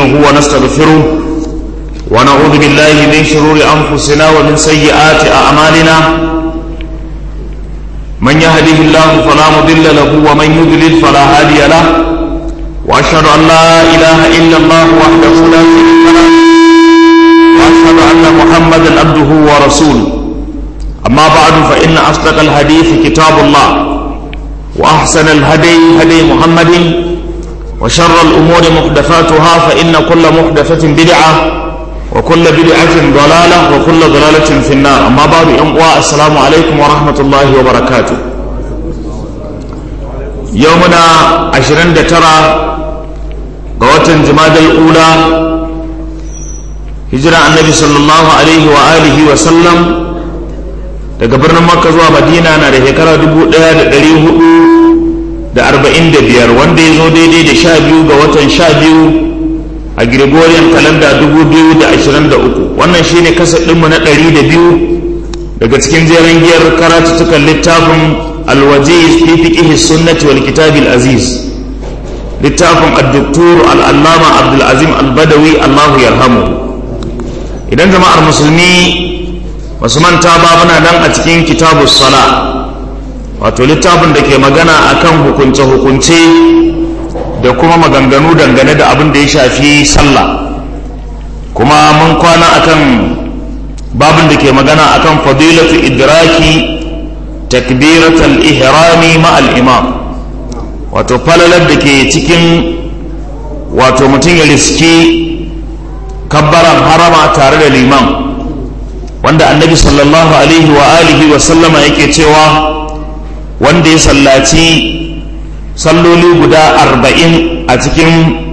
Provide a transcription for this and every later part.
ونستعينه ونستغفره ونعوذ بالله من شرور أنفسنا ومن سيئات أعمالنا من يهده الله فلا مضل له ومن يضلل فلا هادي له وأشهد أن لا إله إلا الله وحده لا شريك له وأشهد أن محمدا عبده ورسوله أما بعد فإن أصدق الحديث كتاب الله وأحسن الهدي هدي محمد وشر الأمور محدثاتها فإن كل محدثة بدعة وكل بدعة ضلالة وكل ضلالة في النار أما بعد أمواء السلام عليكم ورحمة الله وبركاته يومنا عشرين ترى قوة جماد الأولى هجرة النبي صلى الله عليه وآله وسلم daga birnin makka zuwa madina na da shekara dubu ɗaya da ɗari hudu da arba'in da biyar wanda ya zo daidai da sha biyu ga watan sha biyu a gregorian kalanda dubu biyu da ashirin da uku wannan shine kasa ɗinmu na ɗari da biyu daga cikin jeren giyar karatuttukan littafin alwajiz fi fiqhi sunnati wal kitabil aziz littafin addoktor al'allama abdulazim albadawi allahu yarhamu idan jama'ar musulmi wasu manta ba muna nan a cikin kitabu sala wato littafin da ke magana akan hukunce-hukunce da kuma maganganu dangane da abin da ya shafi sallah kuma mun kwana akan babin da ke magana akan fadilatu idraki takbiratul ihrami ma'al imam wato falalar da ke cikin wato mutum ya riski kabbaran harama tare da liman wanda annabi sallallahu alaihi wa alihi wa sallama yake cewa wanda ya sallaci salloli guda arba'in a cikin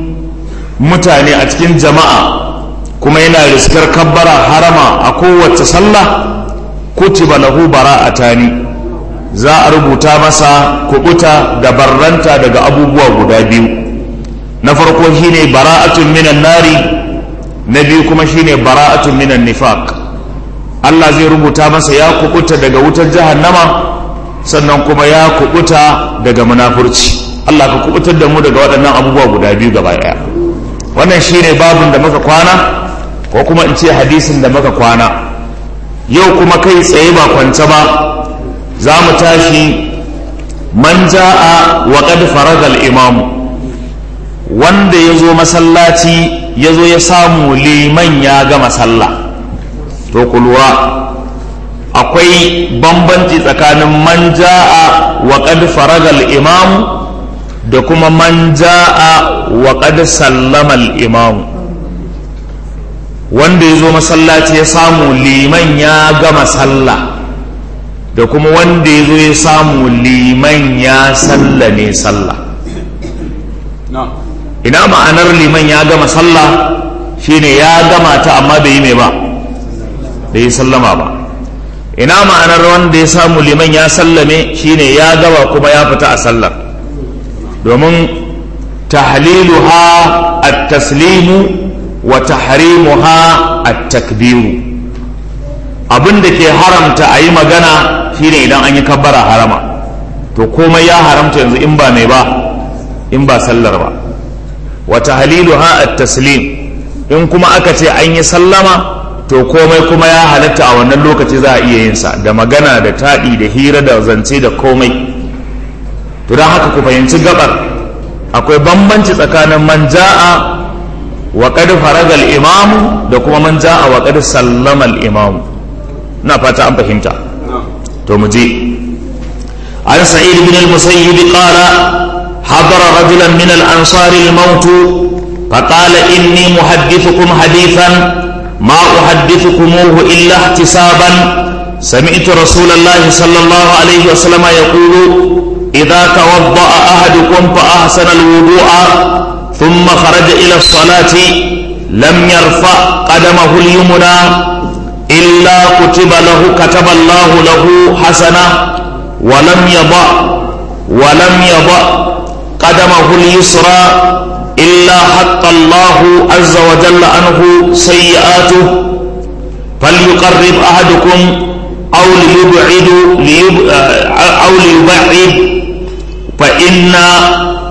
mutane a cikin jama'a kuma yana riskar kabbara harama a kowace sallah kutiba lahu bara'atani za a rubuta masa kubuta da barranta daga abubuwa guda biyu na farko shine bara'atun minan nari na biyu kuma shine bara'atun minan nifaq Allah zai rubuta masa ya kubuta daga wutar jahannama sannan kuma ya kubuta daga munafurci Allah ka kubutar da mu daga waɗannan abubuwa guda biyu gaba ɗaya wannan shine babin da muka kwana ko kuma in ce hadisin da muka kwana yau kuma kai tsaye ba kwance ba za mu tashi man ja'a wa qad farada al-imam wanda ya zo masallaci ya zo ya samu liman ya gama sallah to ku lura akwai bambanci tsakanin man ja'a wa qad faraga al-imam da kuma man ja'a wa qad sallama al-imam wanda ya zo masallaci ya samu liman ya gama sallah da kuma wanda ya zo ya samu liman ya sallame sallah ina ma'anar liman ya gama sallah shine ya gama ta amma bai yi mai ba da ya sallama ba ina ma'anar wanda ya samu liman ya sallame shine ya gaba kuma ya fita a sallar domin tahliluha at-taslimu wa tahrimuha at-takbiru abin da ke haramta a yi magana shine idan an yi kabbara harama to komai ya haramta yanzu in ba mai ba in ba sallar ba wa tahliluha at-taslim in kuma aka ce an yi sallama to komai kuma ya halatta a wannan lokaci za a iya yin sa da magana da taɗi da hira da zance da komai to don haka ku fahimci gabar akwai bambanci tsakanin man ja'a wa qad faraga al-imamu da kuma man ja'a wa qad sallama al-imamu ina fata an fahimta to mu je an sa'id bin al-musayyib qala حضر رجلا من الأنصار الموت فقال إني محدثكم حديثا ما أحدثكموه إلا احتسابا سمعت رسول الله صلى الله عليه وسلم يقول إذا توضأ أحدكم فأحسن الوضوء ثم خرج إلى الصلاة لم يرفع قدمه اليمنى إلا كتب له كتب الله له حسنة ولم يضع ولم يضع قدمه اليسرى إلا حق الله عز وجل عنه سيئاته فليقرب أحدكم أو ليبعد ليب أو ليبعد فإن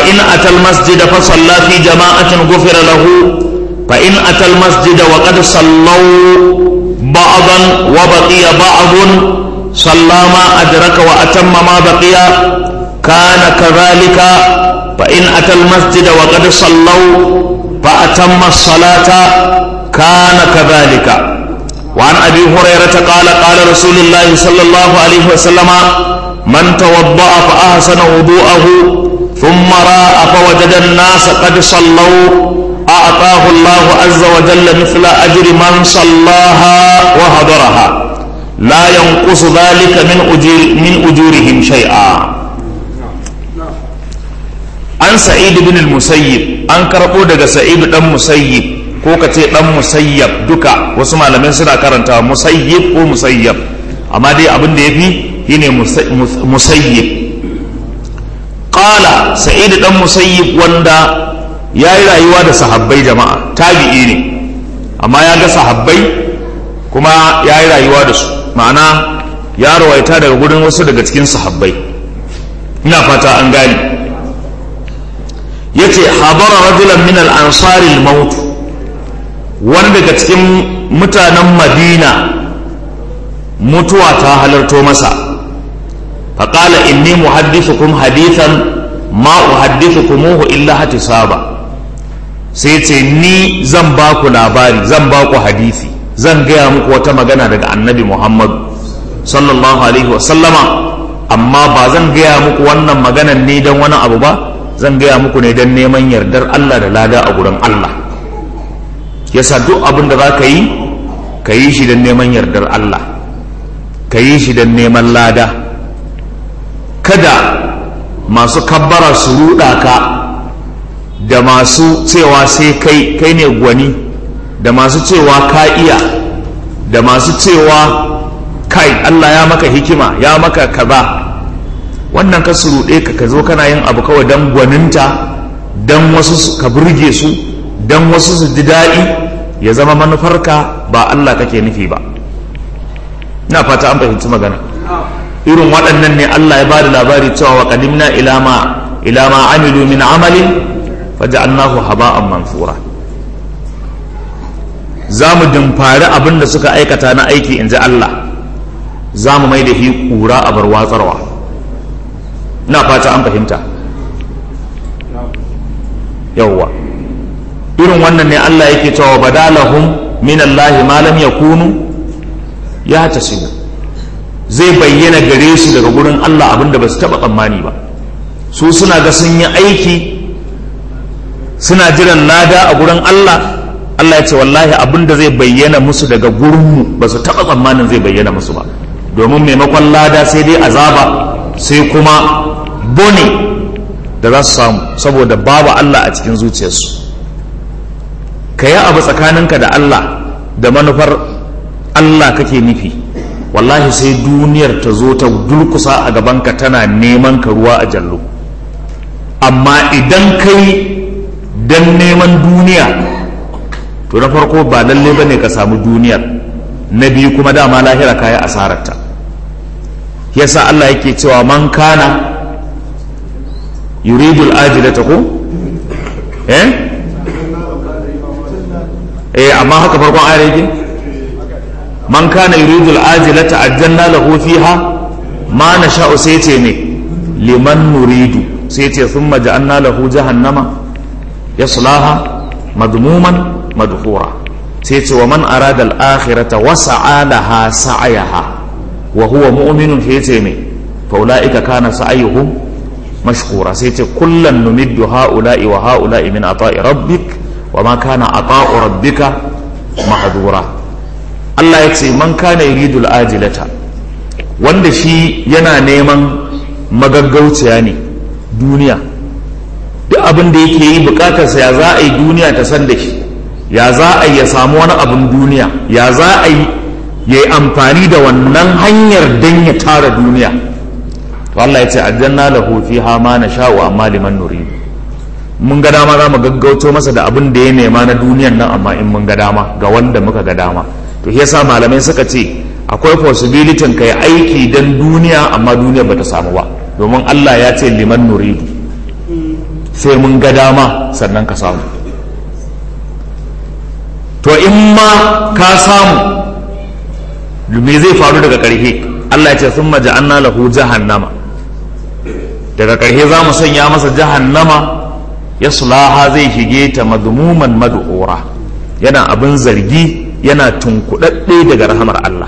فإن أتى المسجد فصلى في جماعة غفر له فإن أتى المسجد وقد صلوا بعضا وبقي بعض صلى ما أدرك وأتم ما بقي كان كذلك فإن أتى المسجد وقد صلوا فأتم الصلاة كان كذلك وعن أبي هريرة قال قال رسول الله صلى الله عليه وسلم من توضأ فأحسن وضوءه ثم راى فوجد الناس قد صلوا أعطاه الله عز وجل مثل أجر من صلاها وهدرها لا ينقص ذلك من أجور من أجورهم شيئا an sa'id bin al-musayyib an karɓo daga sa'id dan musayyib ko ka ce dan musayyab duka wasu malamai suna karanta musayyib ko musayyab amma dai abin da yafi shine musayyib qala sa'id dan musayyib wanda yayi rayuwa da sahabbai jama'a tabi'i ne amma ya ga sahabbai kuma yayi rayuwa da su ma'ana ya rawaita daga gurin wasu daga cikin sahabbai ina fata an gane yace habara rajulan min al-ansari al-maut wani daga cikin mutanen madina mutuwa ta halarto masa faƙala inni muhaddithukum hadithan ma uhaddithukumuhu illa hatisaba sai ce ni zan ba ku labari zan ba ku hadisi zan gaya muku wata magana daga annabi muhammadu sallallahu alaihi wasallama amma ba zan gaya muku wannan maganan ne don wani abu ba zan gaya muku ne don neman yardar Allah da lada a gurin Allah yasa duk abin da za ka yi ka yi shi don neman yardar Allah ka yi shi don neman lada kada masu kabbara su ruɗa ka da masu cewa sai kai kai ne gwani da masu cewa ka iya da masu cewa kai Allah ya maka hikima ya maka kaza wannan ka suruɗe ka ka zo kana yin abu kawai don gwaninta don wasu ka burge su don wasu su ji daɗi ya zama manufarka ba Allah kake nufi ba ina fata an fahimci magana irin waɗannan ne Allah ya bada labari cewa wa qadimna ila ma ila ma amilu min amalin faja'alnahu haba'an mansura za mu dimfari abin da suka aikata na aiki in ji Allah za mu mai da shi ƙura a bar watsarwa na fata an fahimta yawwa irin wannan ne Allah yake cewa badalahum min Allah ma lam yakunu ya tasibu zai bayyana gare su daga gurin Allah abinda ba su taba tsammani ba su suna ga sun yi aiki suna jiran lada a gurin Allah Allah ya ce wallahi abinda zai bayyana musu daga gurinmu ba su taba tsammanin zai bayyana musu ba domin maimakon lada sai dai azaba sai kuma bone da za su samu saboda babu Allah a cikin zuciyarsu ka yi abu tsakaninka da Allah da manufar Allah kake nufi wallahi sai duniyar ta zo ta durkusa a gabanka tana neman ka ruwa a jallo amma idan kai don neman duniya to na farko ba lalle ba ne ka samu duniyar na biyu kuma dama lahira kayi asararta yasa Allah yake cewa man kana yuridul ajilata ko eh eh amma haka farkon ayar yake man kana yuridul ajilata ajjalna lahu fiha ma nasha'u sai ce ne liman nuridu sai ce thumma ja'alna lahu jahannama yaslaha madmuman madhura sai ce wa man arada al-akhirata wa sa'a laha sa'yaha wa huwa mu'minun sai ce ne fa ulaika kana sa'yuhum mashkura sai ce kullan numiddu ha'ula'i wa ha'ula'i min ata'i rabbik wa ma kana ata'u rabbika mahdura Allah ya ce man kana yuridul ajilata wanda shi yana neman magaggauciya ne duniya duk abin da yake yi bukatarsa ya za a yi duniya ta san da shi ya za a yi ya samu wani abin duniya ya za a yi ya yi amfani da wannan hanyar don ya tara duniya to Allah ya ce aljanna lahu fiha ma nasha'u amma liman nurid mun ga dama za mu gaggauto masa da abin da ya nema na duniyan nan amma in mun ga dama ga wanda muka ga dama to shi yasa malamai suka ce akwai possibility ka yi aiki dan duniya amma duniya bata samu ba domin Allah ya ce liman nuridu sai mun ga dama sannan ka samu to in ma ka samu me zai faru daga ƙarshe Allah ya ce sun maja'anna lahu jahannama daga ƙarshe za mu sanya masa jahannama ya sulaha zai shige ta madmuman mad'ura yana abin zargi yana tunkuɗaɗɗe daga rahamar Allah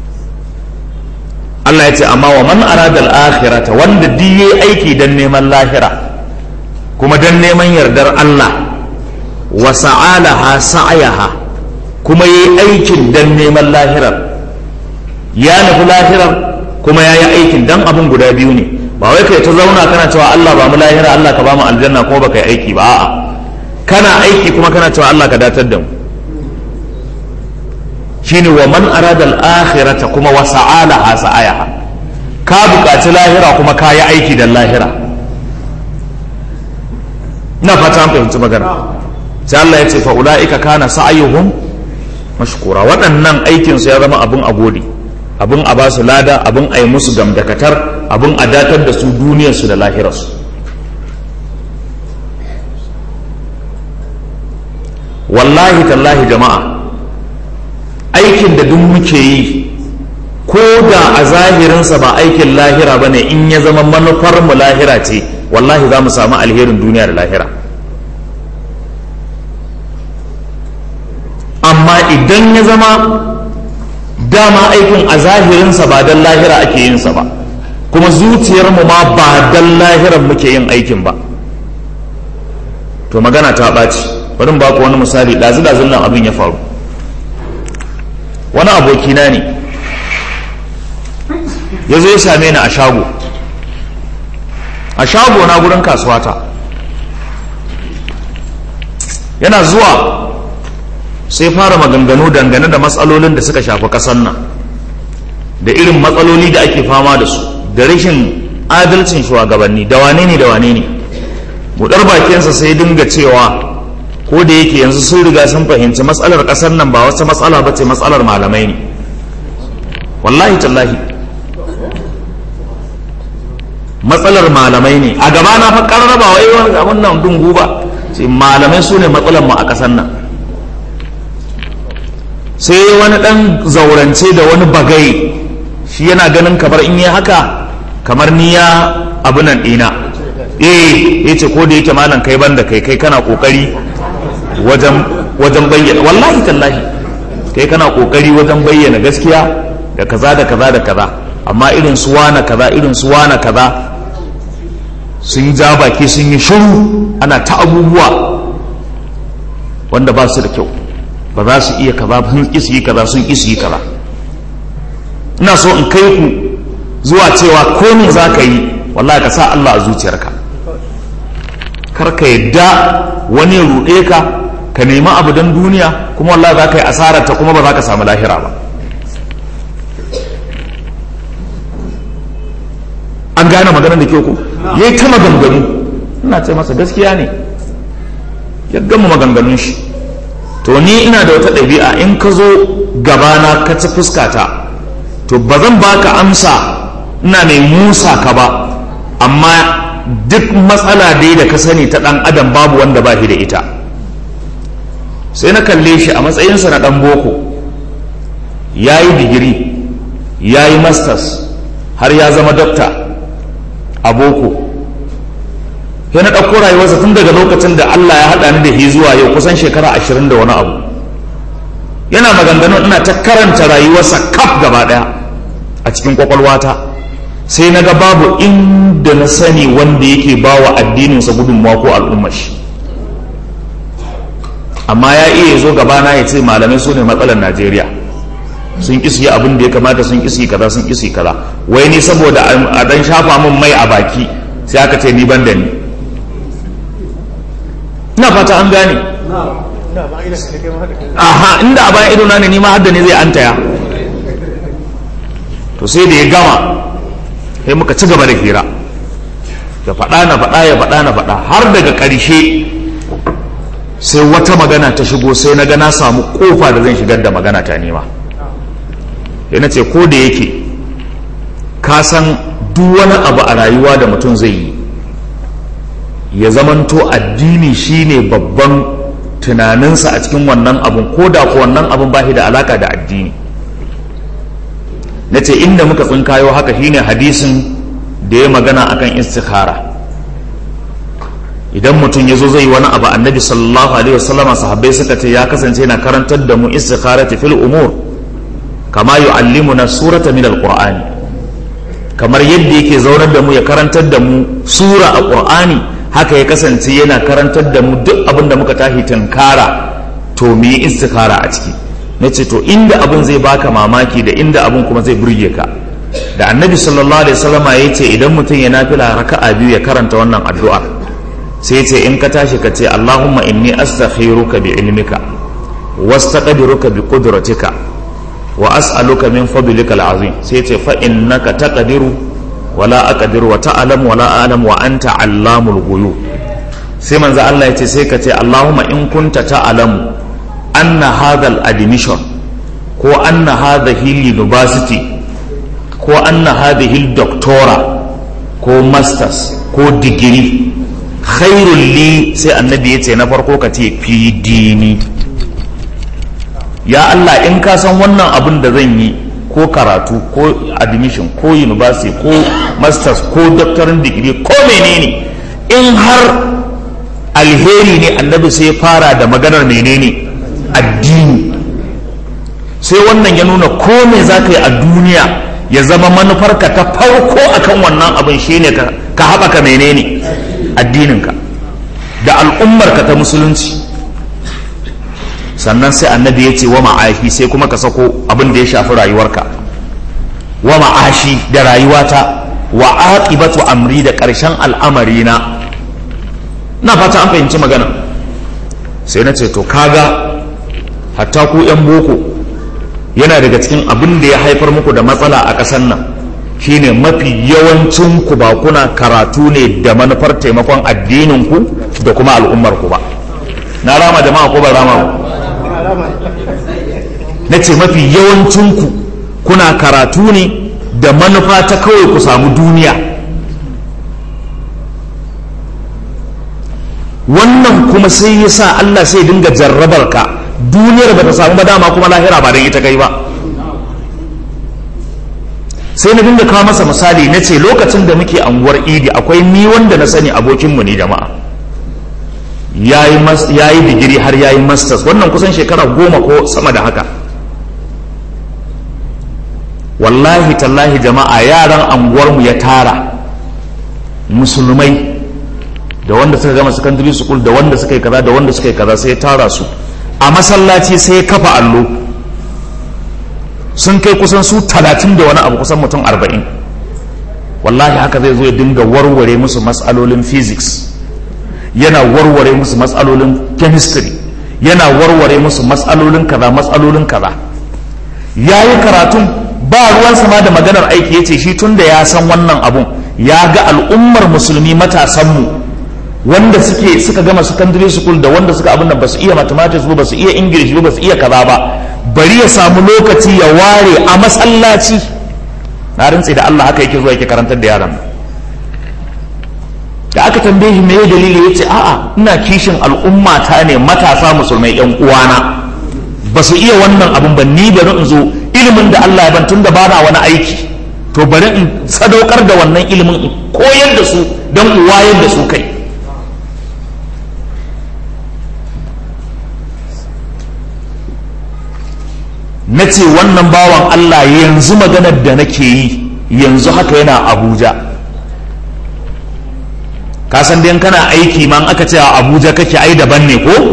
Allah ya ce amma wa man arada al-akhirata wanda diye aiki dan neman lahira kuma dan neman yardar Allah wa sa'alaha sa'ayaha kuma yi aikin dan neman lahirar ya nufi lahirar kuma ya yi aikin dan abin guda biyu ne ba wai kai ta zauna kana cewa Allah ba mu lahira Allah ka ba mu aljanna kuma baka yi aiki ba a'a kana aiki kuma kana cewa Allah ka datar da mu shine wa man arada al-akhirata kuma wa sa'alaha sa'ayaha ka buƙaci lahira kuma ka yi aiki da lahira na fata an fahimci magana sai Allah ya ce fa ulaika kana sa'ayuhum mashkura waɗannan aikin su ya zama abin a gode abin a ba su lada abin a yi musu gamdakatar abin a datar da su duniyar su da lahirarsu wallahi tallahi jama'a aikin da duk muke yi ko da a zahirinsa ba aikin lahira ba ne in ya zama manufar mu lahira ce wallahi za mu samu alherin duniya da lahira amma idan ya zama dama aikin a zahirinsa ba don lahira ake yinsa ba kuma zuciyarmu ma ba don lahiran muke yin aikin ba to magana ta ɓaci bari ba ku wani misali ɗazu-ɗazun nan abin ya faru wani abokina ne ya zo ya same ni a shago a shago na gurin kasuwata yana zuwa sai fara maganganu dangane da matsalolin da suka shafi ƙasar nan da irin matsaloli da ake fama da su da rashin adalcin shugabanni da wane ne da wane ne buɗar bakinsa sai dinga cewa ko da yake yanzu sun riga sun fahimci matsalar ƙasar nan ba wata matsala ba ce matsalar malamai ne wallahi tallahi matsalar malamai ne a gaba na fa karraba wai wani abun nan dungu ba sai malamai su ne matsalar mu a ƙasar nan sai wani ɗan zaurance da wani bagai shi yana ganin kamar in yi haka kamar ni ya abu nan ɗina eh ya ce ko da yake malam kai ban da kai kai kana ƙoƙari wajen bayyana wallahi tallahi kai kana ƙoƙari wajen bayyana gaskiya da kaza da kaza da kaza amma irin su wana kaza irin su wana kaza sun ja baki sun yi shiru ana ta abubuwa wanda ba su da kyau ba za su iya kaza sun isi yi kaza sun isi yi kaza ina so in kai ku zuwa cewa ko me za ka yi wallahi ka sa Allah a zuciyarka kar ka yadda wani ya ruɗe ka ka nemi abu don duniya kuma wallahi za ka yi asararta kuma ba za ka samu lahira ba an gane maganar da ke ku ya yi ta maganganu ina ce masa gaskiya ne ya gama maganganun shi to ni ina da wata ɗabi'a in ka zo gabana ka ci fuskata to ba zan baka amsa ina mai musa ka ba amma duk matsala dai da ka sani ta ɗan adam babu wanda ba shi da ita sai na kalle shi a matsayinsa na ɗan boko ya yi digiri ya yi masters har ya zama dokta a boko sai na ɗauko rayuwarsa tun daga lokacin da Allah ya haɗa ni da shi zuwa yau kusan shekara ashirin da wani abu yana maganganun ina ta karanta rayuwarsa kaf gaba ɗaya a cikin kwakwalwata sai na ga babu inda na sani wanda yake ba wa addininsa gudunmawa ko al'ummar shi amma ya iya zo gabana ya ce malamai su ne matsalar najeriya sun ƙi yi abin da ya kamata sun ƙi kaza sun ƙi kaza wai ni saboda a dan shafa min mai a baki sai aka ce ni ban da ni ina fata an gane aha inda a bayan idona ne ni ma hadda ne zai antaya to sai da ya gama sai muka ci gaba da hira ya faɗa na faɗa ya faɗa na faɗa har daga ƙarshe sai wata magana ta shigo sai na ga na samu kofa da zan shigar da magana ta nema ya na ce ko da yake ka san duk wani abu a rayuwa da mutum zai yi ya zamanto addini shine babban tunaninsa a cikin wannan abun ko da ko wannan abun ba shi da alaka da addini na ce inda muka tsinkayo haka shine hadisin da ya magana akan istikhara idan mutum ya zo zai wani abu annabi sallallahu alaihi wasallama sahabbai suka ce ya kasance yana karantar da mu istikharati fil umur kama yu'allimuna surata min alqur'ani kamar yadda yake zaunar da mu ya karantar da mu sura a qur'ani haka ya kasance yana karantar da mu duk abin da muka tashi tunkara to mu yi istikhara a ciki na ce to inda abin zai baka mamaki da inda abin kuma zai burge ka da annabi sallallahu alaihi wasallama ya ce idan mutum ya nafila raka'a biyu ya karanta wannan addu'a sai ce in ka tashi ka ce allahumma inni astakhiruka bi ilmika wastaqdiruka bi qudratika wa as'aluka min fadlika al'azim sai ce fa innaka taqdiru wala aqdiru wa ta'lamu wala a'lam wa anta 'allamul ghuyub sai manzo Allah ya ce sai ka ce allahumma in kunta ta'lamu anna hadha al-admission ko anna hadhihi university ko anna hadhihi doctora ko masters ko digiri khairul li sai annabi ya ce na farko ka ce fi dini ya Allah in ka san wannan abin da zan yi ko karatu ko admission ko university ko masters ko doctorin degree ko menene in har alheri ne annabi sai fara da maganar menene addini sai wannan ya nuna ko me za ka yi a duniya ya zama manufarka ta farko akan wannan abin shine ka haɓaka menene addininka da al'ummarka ta musulunci sannan sai annabi ya ce wa ma'ashi sai kuma ka sako abin da ya shafi rayuwarka wa ma'ashi da rayuwata wa aqibatu amri da ƙarshen al'amari na na fata an fahimci magana sai na ce to kaga hatta ku 'yan boko yana daga cikin abin da ya haifar muku da matsala a ƙasar nan shine mafi yawancin ku ba kuna karatu ne da manufar taimakon addinin ku da kuma al'ummar ku ba na rama jama'a ko ba rama na ce mafi yawancin ku kuna karatu ne da manufa ta kawai ku samu duniya wannan kuma sai ya sa Allah sai dinga jarrabar ka duniyar ba ta samu ba dama kuma lahira ba don ita kai ba sai na dinga kawo masa misali na ce lokacin da muke anguwar idi akwai ni wanda na sani abokinmu ne jama'a ya yi digiri har ya yi masters wannan kusan shekara goma ko sama da haka wallahi tallahi jama'a yaran anguwarmu ya tara musulmai da wanda suka gama secondary school da wanda suka yi kaza da wanda suka yi kaza sai ya tara su a masallaci sai ya kafa allo sun kai kusan su talatin da wani abu kusan mutum arba'in wallahi haka zai zo ya dinga warware musu matsalolin physics yana warware musu matsalolin chemistry yana warware musu matsalolin kaza matsalolin kaza ya yi karatun ba ruwan sama da maganar aiki ya ce shi tun da ya san wannan abun ya ga al'ummar musulmi matasanmu wanda suke suka gama secondary school da wanda suka abin da ba su iya mathematics ba su iya english ba su iya kaza ba bari ya samu lokaci ya ware a masallaci na rantse da Allah haka yake zuwa yake karantar da yaran da aka tambaye shi me dalili ya ce a'a ina kishin al'umma ta ne matasa musulmai yan uwana ba su iya wannan abin ba ni bari in zo ilimin da Allah ya ban tun da bana wani aiki to bari in sadaukar da wannan ilimin in koyar da su don in wayar da su kai na ce wannan bawan Allah yanzu maganar da nake yi yanzu haka yana abuja kasan dai kana aiki ma aka ce a abuja kake ai daban ne ko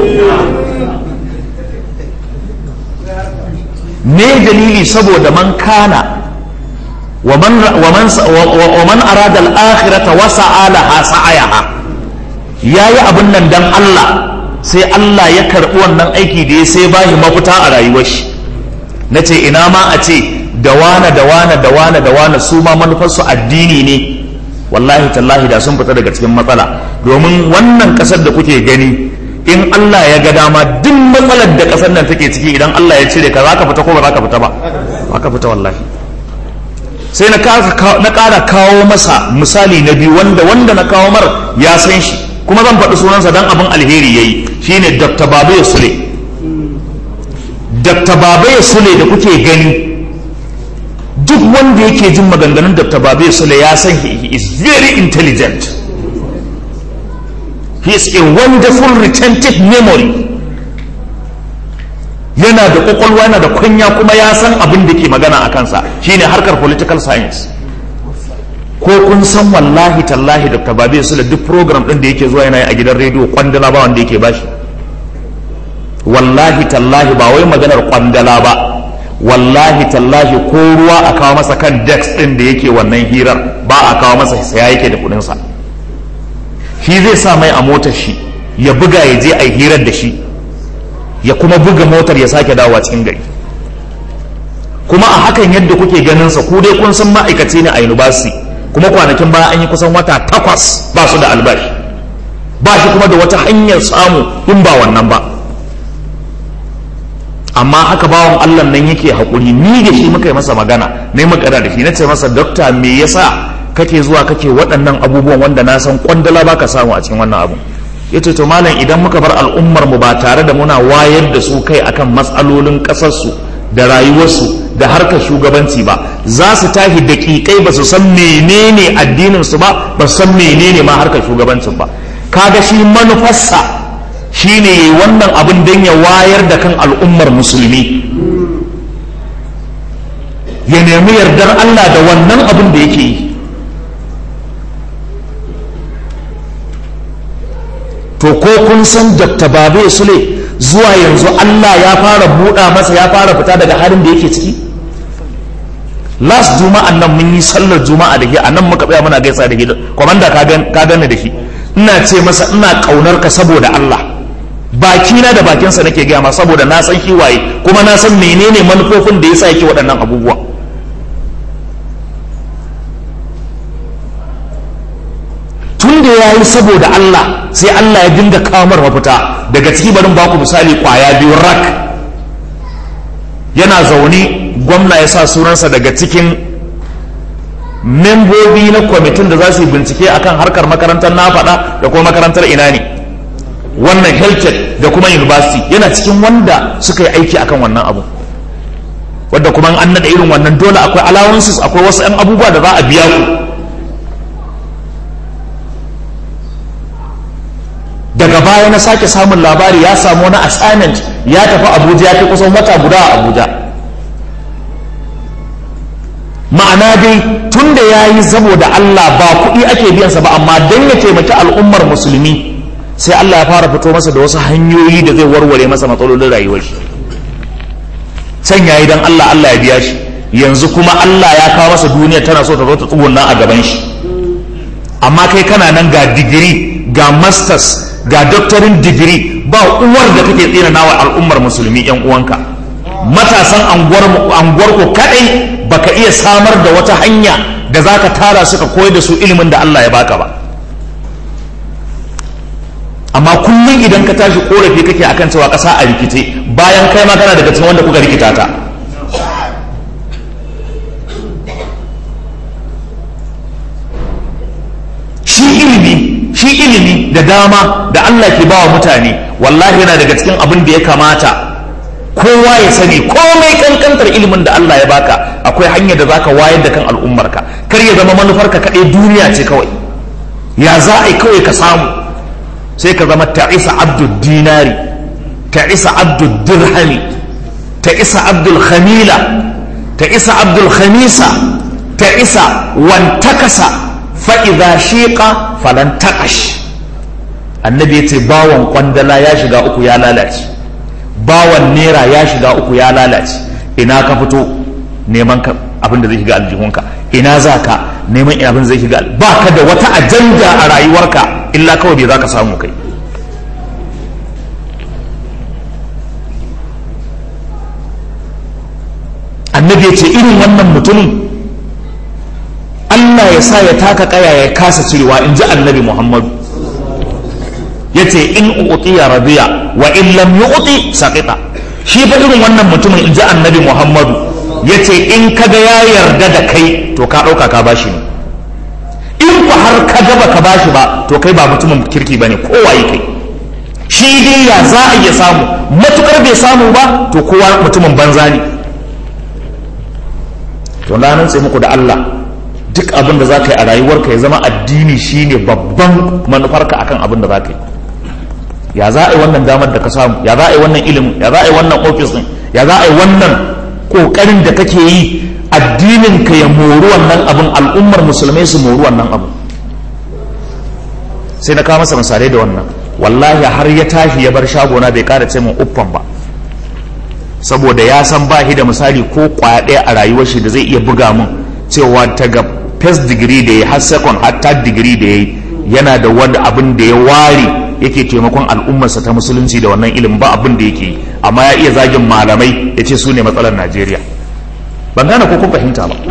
me dalili saboda man kana wa man arada al-akhirata wa sa'alaha sa'ayaha yayi abin nan dan Allah sai Allah ya karbi wannan aiki da ya sai bashi mafita a rayuwar shi na ce ina ma a ce da wane da wane da wane da wane su ma manufarsu addini ne wallahi tallahi da sun fita daga cikin matsala domin wannan kasar da kuke gani in Allah ya ga dama duk matsalar da kasar nan take ciki idan Allah ya cire ka za ka fita ko ba za ka fita ba ba ka fita wallahi sai na ƙara kawo masa misali na biyu wanda wanda na kawo mar ya san shi kuma zan faɗi sunansa don abin alheri ya yi shine dr babu sule dr babu sule da kuke gani duk wanda yake jin maganganun dr babu sule ya san he is very intelligent he is a wonderful retentive memory yana da kwakwalwa yana da kunya kuma ya san abin da ke magana a kansa shine harkar political science ko kun san wallahi tallahi dr babe su da duk program din da yake zuwa yana yi a gidan rediyo kwandala ba wanda yake bashi wallahi tallahi ba wai maganar kwandala ba wallahi tallahi ko ruwa a kawo masa kan dex din da yake wannan hirar ba a kawo masa saya yake da kudinsa shi zai sa mai a motar shi ya buga ya je a hirar da shi ya kuma buga motar ya sake dawowa cikin gari kuma a hakan yadda kuke ganin sa ku dai kun san ma'aikaci ne a university kuma kwanakin baya an yi kusan wata takwas ba su da albashi ba shi kuma da wata hanyar samu in ba wannan ba amma haka bawan allah nan yake haƙuri ni da shi muka yi masa magana ne magana da shi na ce masa dokta me yasa kake zuwa kake waɗannan abubuwan wanda na san kwandala baka samu a cikin wannan abu ya ce to malam idan muka bar al'ummar mu ba tare da muna wayar da su kai akan matsalolin ƙasarsu da rayuwarsu da harkar shugabanci ba za su tashi daƙiƙai ba su san menene addinin su ba ba su san menene ma harkar shugabancin ba kaga shi manufarsa shine yayi wannan abin don ya wayar da kan al'ummar musulmi ya nemi yardar Allah da wannan abin da yake yi to ko kun san Dr. Babe Sule zuwa yanzu Allah ya fara buɗa masa ya fara fita daga halin da yake ciki last juma'an nan mun yi sallar juma'a da ke a nan muka tsaya muna gaisa da ke kwamanda ka gane da shi ina ce masa ina ƙaunar ka saboda Allah bakina da bakinsa nake gaya ma saboda na san shi waye kuma na san menene manufofin da yasa yake waɗannan abubuwa tun da ya yi saboda Allah sai Allah ya dinga kamar mafita daga ciki barin baku misali kwaya biyu rak yana zaune gwamna ya sa sunansa daga cikin membobi na kwamitin da za su yi bincike akan harkar makarantar na faɗa da kuma makarantar ina ne wannan health da kuma university yana cikin wanda suka yi aiki akan wannan abu wadda kuma an naɗa irin wannan dole akwai allowances akwai wasu 'yan abubuwa da za a biya ku daga baya na sake samun labari ya samu wani assignment ya tafi abuja ya fi kusan wata guda a abuja ma'ana dai tun da ya yi saboda allah ba kuɗi ake biyansa ba amma don ya taimaki al'ummar musulmi sai allah ya fara fito masa da wasu hanyoyi da zai warware masa matsalolin rayuwar shi can ya yi don allah allah ya biya shi yanzu kuma allah ya kawo masa duniya tana so ta zo ta tsugunna a gaban shi amma kai kana nan ga digiri ga masters ga doctorin digiri ba uwar da kake tsina nawa al'ummar musulmi yan uwanka matasan anguwar ku kadai baka iya samar da wata hanya da zaka tara suka koyar da su ilimin da Allah ya baka ba amma kullum idan ka tashi korafi kake akan cewa kasa a rikice bayan kai ma kana daga cikin wanda kuka rikita ta shi ilimi shi ilimi da dama da Allah ke bawa mutane wallahi yana daga cikin abin da ya kamata kowa ya sani komai kankantar ilimin da Allah ya baka akwai hanyar da zaka wayar da kan al'ummarka kar ya zama manufarka kaɗai duniya ce kawai ya za a yi kawai ka samu sai ka zama ta'isa abdul dinari ta'isa abdul dirhami ta'isa abdul khamila ta'isa abdul khamisa ta'isa wantakasa fa'iza shiƙa falan taƙash annabi ya ce bawan kwandala ya shiga uku ya lalace bawan nera ya shiga uku ya lalace ina ka fito neman abin da zai shiga aljihunka ina za ka neman abin zai shiga ba ka da wata ajanda a rayuwarka illa kawai bai za ka samu kai annabi ya ce irin wannan mutumin Allah ya sa ya taka kaya ya kasa cirewa in ji annabi Muhammadu ya ce in uƙiya radiya wa in lam yu'ti saqita shi fa irin wannan mutumin in ji annabi Muhammadu ya ce in kaga ya yarda da kai to ka ɗauka ka bashi ne in ku har ka gaba ka bashi ba to kai ba mutumin kirki bane kowaye kai shi dai ya za a iya samu matukar bai samu ba to kowa mutumin banza ne to na nan muku da Allah duk abin da za ka yi a rayuwarka ya zama addini shine babban manufarka akan abin da za ka yi ya za a yi wannan damar da ka samu ya za a yi wannan ilimin ya za a yi wannan ofis din ya za a yi wannan kokarin da kake yi addinin ka ya mori wannan abin al'ummar musulmai su mori wannan abu sai na kawo masa misalai da wannan wallahi har ya tashi ya bar shagona bai kara ce min uffan ba saboda ya san ba shi da misali ko kwaya ɗaya a rayuwar shi da zai iya buga min cewa ta ga first degree da ya har second har third degree da ya yi yana da wani abin da ya ware yake taimakon al'ummarsa ta musulunci da wannan ilimin ba abin da yake yi amma ya iya zagin malamai ya ce su ne matsalar najeriya ban gane ko kun fahimta ba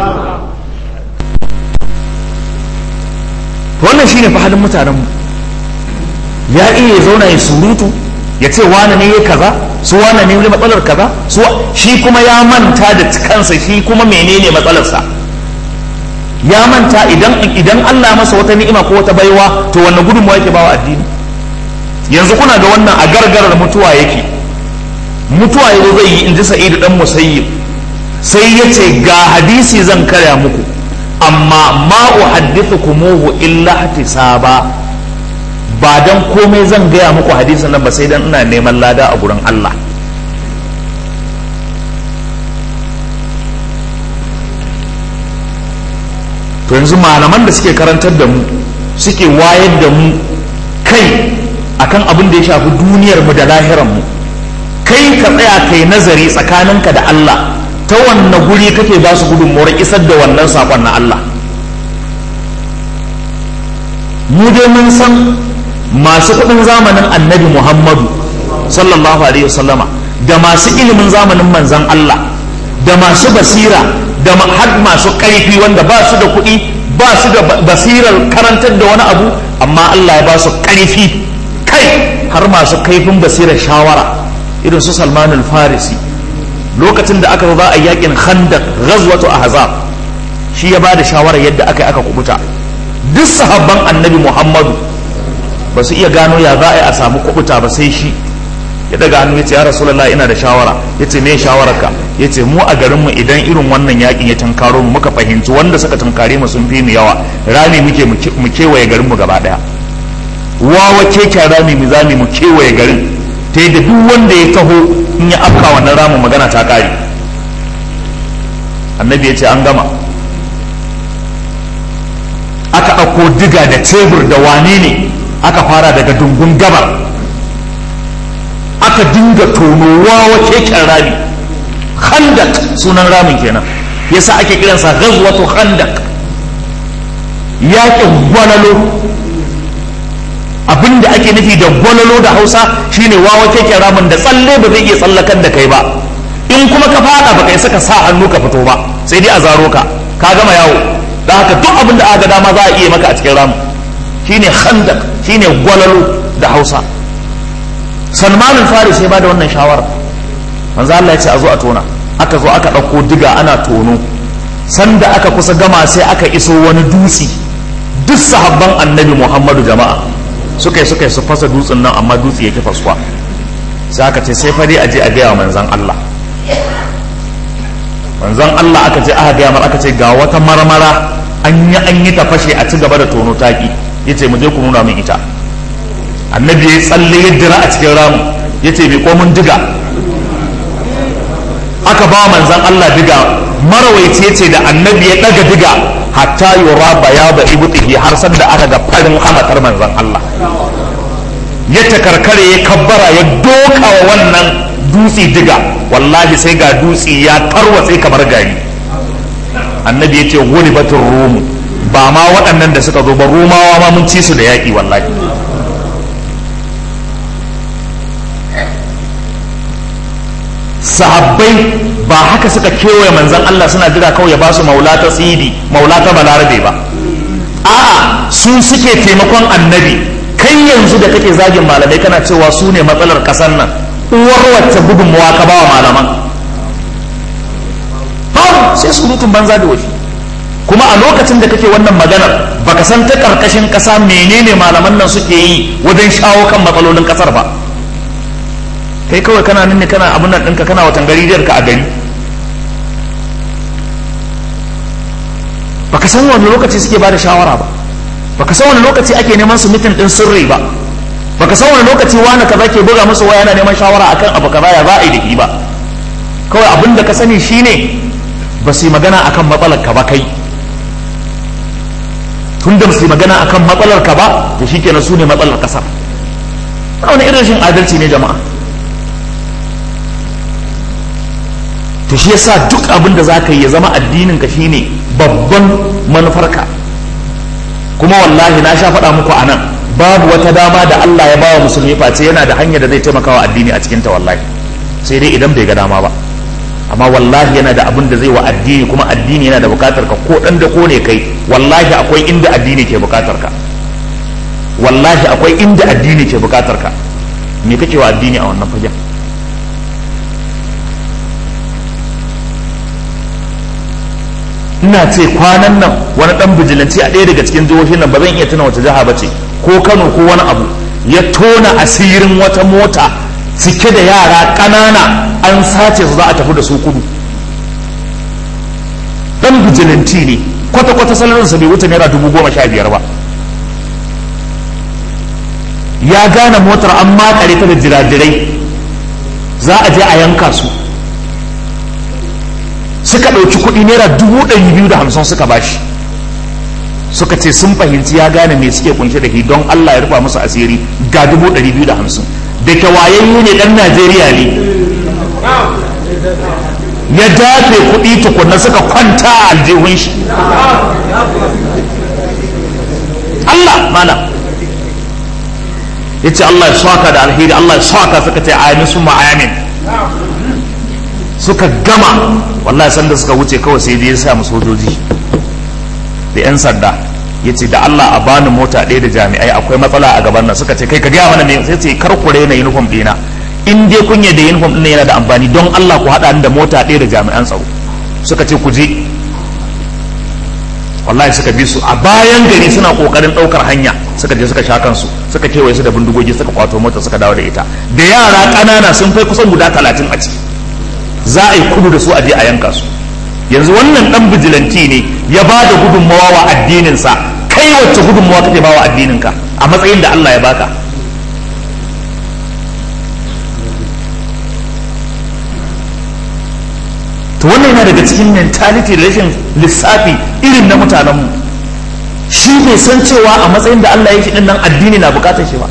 wannan shine fa halin mutanenmu ya iya zauna ya surutu ya ce wane ne ya kaza su wane ne matsalar kaza su shi kuma ya manta da kansa shi kuma menene matsalarsa ya manta idan idan Allah masa wata ni'ima ko wata baiwa to wannan gudunmawa yake bawa addini yanzu kuna ga wannan a gargarar mutuwa yake mutuwa yanzu zai yi in ji sa'idu dan musayyib sai ya ce ga hadisi zan karya muku amma ma uhaddithukumuhu illa ihtisaba ba dan komai zan gaya muku hadisin nan ba sai dan ina neman lada a gurin Allah to yanzu malaman da suke karantar da mu suke wayar da mu kai akan abin da ya shafi duniyar mu da lahiran mu kai ka tsaya kai nazari tsakaninka da Allah ta wanne guri kake ba su gudunmuwar isar da wannan sakon na Allah mu dai mun san masu kudin zamanin annabi Muhammadu sallallahu alaihi wasallama da masu ilimin zamanin manzan Allah da masu basira da har masu ƙarfi wanda ba su da kuɗi ba su da basirar karantar da wani abu amma Allah ya ba su ƙarfi kai har masu kaifin basirar shawara irin su Salman al-Farisi lokacin da aka za a yakin Khandaq ghazwatu Ahzab shi ya ba da shawara yadda aka yi aka kubuta duk sahabban annabi Muhammadu ba su iya gano ya za a yi a samu kubuta ba sai shi ya daga hannu ya ce ya rasulallah ina da shawara ya ce me shawararka ya ce mu a garinmu idan irin wannan yakin ya tunkaro mu muka fahimci wanda suka tunkare mu sun fi mu yawa rami muke mu kewaye garinmu gaba daya wawa keken rami mu zami mu kewaye garin ta yadda duk wanda ya taho in ya afka wannan ramin magana ta kare annabi ya ce an gama aka ɗauko diga da tebur da wane ne aka fara daga dungun gabar aka dinga tonowa wa keken rami khandak sunan ramin kenan yasa ake kiransa ghazwatu khandak yaƙin gwalalo abinda ake nufi da gwalalo da hausa shine wawa keken ramin da tsalle ba zai iya tsallakan da kai ba in kuma ka fada ba kai saka sa hannu ka fito ba sai dai a zaro ka ka gama yawo da haka duk abin da aka dama za a iya maka a cikin ramin shine khandak shine gwalalo da hausa salmanin faris sai ba da wannan shawara manzo Allah ya ce a zo a tona aka zo aka ɗauko diga ana tono sanda aka kusa gama sai aka iso wani dutse duk sahabban annabi muhammadu jama'a suka yi suka yi su fasa dutsen nan amma dutse yake fasuwa sai aka ce sai fari a je a gaya wa manzan Allah manzan Allah aka ce aka gaya mar aka ce ga wata marmara an yi an yi ta fashe a ci gaba da tono taki yace mu je ku nuna min ita annabi ya tsalle ya dira a cikin ramu ya ce bai komin diga aka ba manzan Allah diga marawaici ya ce da annabi ya daga diga hatta yura baya da ibutihi har san da aka ga farin hamatar manzan Allah ya takarkare ya kabbara ya doka wa wannan dutse diga wallahi sai ga dutse ya tarwatse kamar gari annabi ya ce wuri batun rumu ba ma waɗannan da suka zo ba rumawa ma mun ci su da yaƙi wallahi sahabbai ba haka suka kewaye manzan Allah suna jira kawai ya ba su maula ta tsidi maula ta balarabe ba a'a su suke taimakon annabi kai yanzu da kake zagin malamai kana cewa su ne matsalar kasar nan uwar wacce gudunmawa ka ba wa malaman ba sai surutun banza da washi kuma a lokacin da kake wannan maganar baka san ta karkashin kasa menene malaman nan suke yi wajen shawo kan matsalolin kasar ba kai kawai kana nan ne kana abin nan ɗinka kana watan gari ka a gari baka san wani lokaci suke ba da shawara ba baka san wani lokaci ake neman su mitin ɗin sirri ba baka san wani lokaci wani kaza ke buga musu waya yana neman shawara akan abu kaza ya za a yi da ba kawai abin da ka sani shine ba su yi magana akan matsalar ka ba kai tun da su yi magana akan matsalar ka ba to shikenan su ne matsalar kasar wani irin rashin adalci ne jama'a to shi yasa duk abin da zaka yi ya zama addinin ka shine babban manufarka kuma wallahi na sha faɗa muku a nan babu wata dama da Allah ya bawa musulmi face yana da hanyar da zai taimaka wa addini a cikin ta wallahi sai dai idan bai ga dama ba amma wallahi yana da abin da zai wa addini kuma addini yana da bukatar ka ko dan da ko ne kai wallahi akwai inda addini ke bukatar ka wallahi akwai inda addini ke bukatar ka me kake wa addini a wannan fagen ina ce kwanan nan wani dan bijilanci a ɗaya daga cikin jihohin nan ba zan iya tuna wace jiha ba ce ko kano ko wani abu ya tona asirin wata mota cike da yara ƙanana an sace su za a tafi da su kudu dan bijilanti ne kwata-kwata salarinsa bai wuce naira dubu goma sha biyar ba ya gane motar an makare ta da jirajirai za a je a yanka su suka ɗauki kuɗi naira dubu ɗari biyu da hamsin suka bashi suka ce sun fahimci ya gane me suke kunshe da shi don Allah ya rufa musu asiri ga dubu ɗari biyu da hamsin da ke wayayyu ne ɗan Najeriya ne ya dafe kuɗi tukunna suka kwanta a aljihun shi Allah mana ya ce Allah ya saka da alheri Allah ya saka suka ce amin sun ma'amin suka gama wallahi sanda suka wuce kawai sai dai ya sa sojoji da 'yan sanda ya ce da Allah a bani mota ɗaya da jami'ai akwai matsala a gaban nan suka ce kai ka gaya mana me sai ce kar ku na uniform ɗina in dai kun da uniform ɗin yana da amfani don Allah ku haɗa ni da mota ɗaya da jami'an tsaro suka ce ku je wallahi suka bi su a bayan gari suna kokarin ɗaukar hanya suka je suka sha kansu suka kewaye su da bindigogi suka kwato mota suka dawo da ita da yara ƙanana sun kai kusan guda talatin a ciki za a yi kudu da su a je a yanka su yanzu wannan dan bijilanti ne ya ba da gudunmawa wa addininsa kai wacce gudunmawa kake ba wa addininka a matsayin da Allah ya baka to wannan yana daga cikin mentality da rashin lissafi irin na mutanenmu shi bai san cewa a matsayin da Allah ya shi nan addini na bukatar shi ba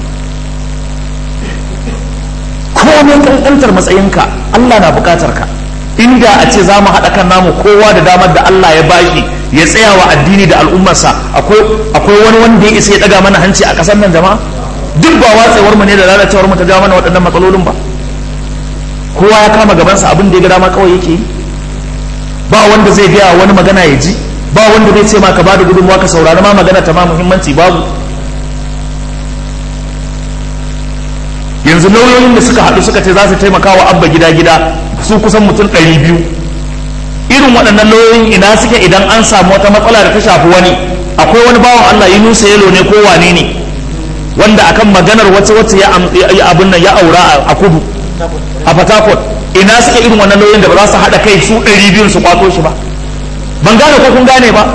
komai kankantar matsayinka Allah na bukatar ka inda a ce za mu haɗa kan namu kowa da damar da Allah ya bashi ya tsaya wa addini da al'ummarsa akwai wani wanda ya isa ya ɗaga mana hanci a ƙasar nan jama'a duk ba watsewar mu ne da lalacewar mu ta jawo mana waɗannan matsalolin ba kowa ya kama gabansa abin da ya ga dama kawai yake yi ba wanda zai gaya wani magana ya ji ba wanda zai ce ma ka bada gudunmawa ka saurari ma magana ta ma muhimmanci babu yanzu lauyoyin da suka haɗu suka ce za su taimaka wa abba gida gida su kusan mutum ɗari biyu irin waɗannan lauyoyin ina suke idan an samu wata matsala da ta shafi wani akwai wani bawan Allah Yunusa Yelo ne ko wane ne wanda akan maganar wacce wacce ya abin nan ya aura a kudu a Port ina suke irin wannan lauyoyin da ba za su haɗa kai su ɗari biyun su kwato shi ba ban gane ko kun gane ba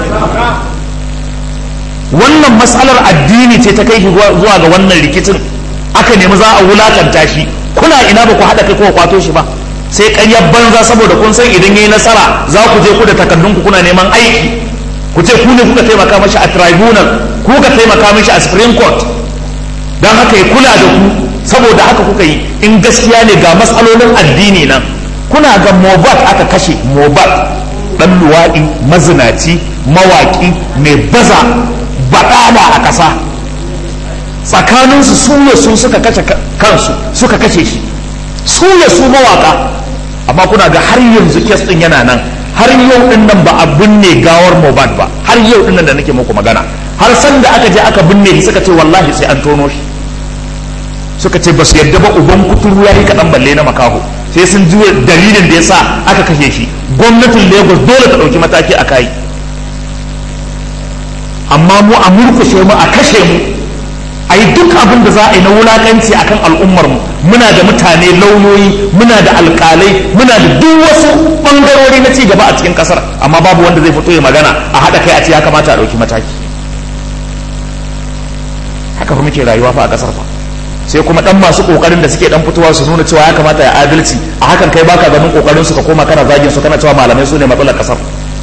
wannan matsalar addini ce ta kai shi zuwa ga wannan rikicin aka nemi za a wulakanta shi kuna ina ba ku haɗa kai ko kwato shi ba sai ƙaryar banza saboda kun san idan yayi nasara za ku je ku da takardun ku kuna neman aiki ku ce ku ne kuka taimaka mashi a tribunal ku kuka taimaka mashi a supreme court don haka ya kula da ku saboda haka kuka yi in gaskiya ne ga matsalolin addini nan kuna ga mobat aka kashe mobat dan luwaɗi mazinaci mawaƙi mai baza baɗala a ƙasa tsakaninsu su ne su suka kashe kansu suka kashe shi su ne su mawaƙa amma kuna ga har yanzu kes ɗin yana nan har yau ɗin nan ba a binne gawar mobat ba har yau ɗin nan da nake muku magana har sanda aka je aka binne shi suka ce wallahi sai an tono shi suka ce ba su yadda ba uban kuturu ya yi kaɗan balle na makaho sai sun ji dalilin da ya sa aka kashe shi gwamnatin lagos dole ta ɗauki mataki a kai amma mu a murkushe mu a kashe mu a yi duk abin da za a yi na wulakanci akan al'ummar mu muna da mutane lauyoyi muna da alkalai muna da duk wasu bangarori na ci gaba a cikin kasar amma babu wanda zai fito ya magana a haɗa kai a ce ya kamata a ɗauki mataki haka fa muke rayuwa fa a kasar fa sai kuma dan masu kokarin da suke dan fitowa su nuna cewa ya kamata ya adalci a hakan kai baka ganin kokarin su ka koma kana zagin su kana cewa malamai su ne matsalar kasar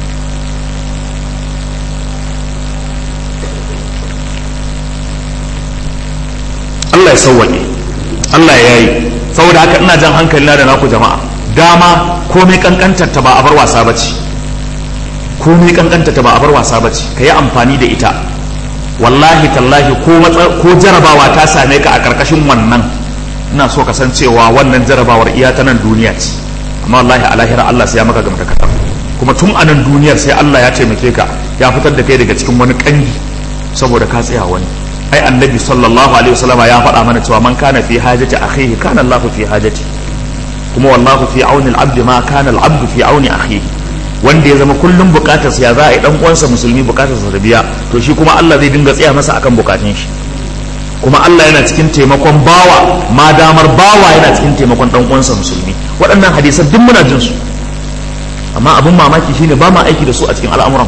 Allah ya sauwaƙe Allah ya yi saboda haka ina jan hankali na da naku jama'a dama komai kankantar ta ba a bar wasa bace komai kankantar ta ba a bar wasa bace ka yi amfani da ita wallahi tallahi ko jarabawa ta same ka a karkashin wannan ina so ka san cewa wannan jarabawar iya ta nan duniya ce amma wallahi a lahira Allah sai ya maka gamta katar kuma tun a nan duniyar sai Allah ya taimake ka ya fitar da kai daga cikin wani kangi saboda ka tsaya wani ai annabi sallallahu alaihi wasallam ya faɗa mana cewa man kana fi hajati akhihi kana Allahu fi hajati kuma wallahu fi auni al-abd ma kana al-abd fi auni akhihi wanda ya zama kullum bukatarsa ya za a yi dan uwansa musulmi bukatarsa da biya to shi kuma Allah zai dinga tsaya masa akan bukatun shi kuma Allah yana cikin taimakon bawa ma damar bawa yana cikin taimakon dan uwansa musulmi waɗannan hadisan duk muna jin su amma abin mamaki shine ba ma aiki da su a cikin al'amuran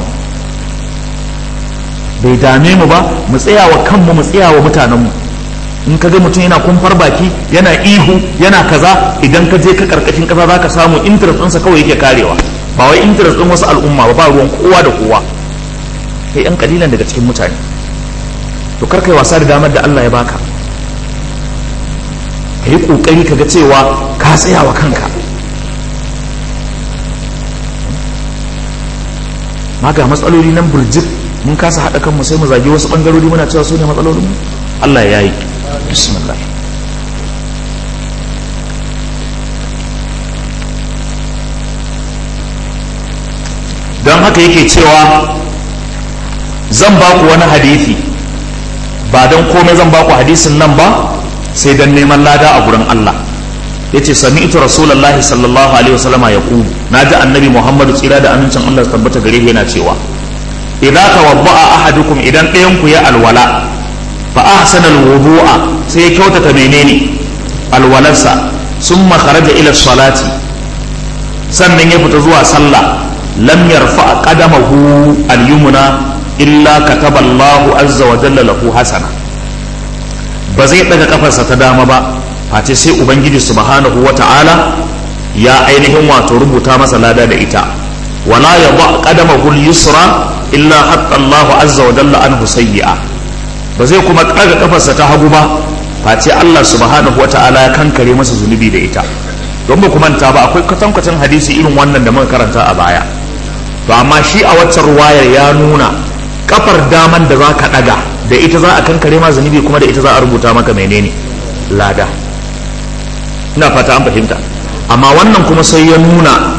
bai dame mu ba mu tsaya wa kanmu mu tsaya wa mutanenmu in ka ga mutum yana kumfar baki yana ihu yana kaza idan ka je ka karkashin kasa za ka samu interest ɗinsa kawai yake karewa ba wai interest ɗin wasu al'umma ba ba ruwan kowa da kowa kai yan kalilan daga cikin mutane to kar kai wasa da damar da Allah ya baka ka yi kokari ka ga cewa ka tsaya wa kanka ma ga matsaloli nan burjik mun kasa haɗa kanmu sai mu zagi wasu ɓangarori muna cewa su ne matsalolin Allah ya yi bismillah don haka yake cewa zan ba ku wani hadithi ba don komai zan ba ku hadisin nan ba sai don neman lada a gurin Allah ya ce sami ita rasulallah sallallahu alaihi wasallama ya ku na ji annabi muhammadu tsira da amincin Allah tabbata gare yana cewa idza tawadda'a ahadukum idan ɗayan ku ya alwala fa ahsana alwudu'a sai ya kyautata menene alwalarsa summa kharaja ila salati sannan ya fita zuwa sallah lam yarfa qadamahu al-yumna illa kataba Allahu azza wa jalla lahu hasana ba zai daga kafarsa ta dama ba face sai ubangiji subhanahu wa ta'ala ya ainihin wato rubuta masa lada da ita wala yadha qadamahu al-yusra illa hatta Allahu azza wa jalla anhu sayyi'a ba zai kuma daga kafarsa ta hagu ba face Allah subhanahu wa ta'ala ya kankare masa zunubi da ita don ba ku manta ba akwai kwatankwacin hadisi irin wannan da muka karanta a baya to amma shi a waccan ruwayar ya nuna kafar daman da za ka daga da ita za a kankare ma zunubi kuma da ita za a rubuta maka menene lada ina fata an fahimta amma wannan kuma sai ya nuna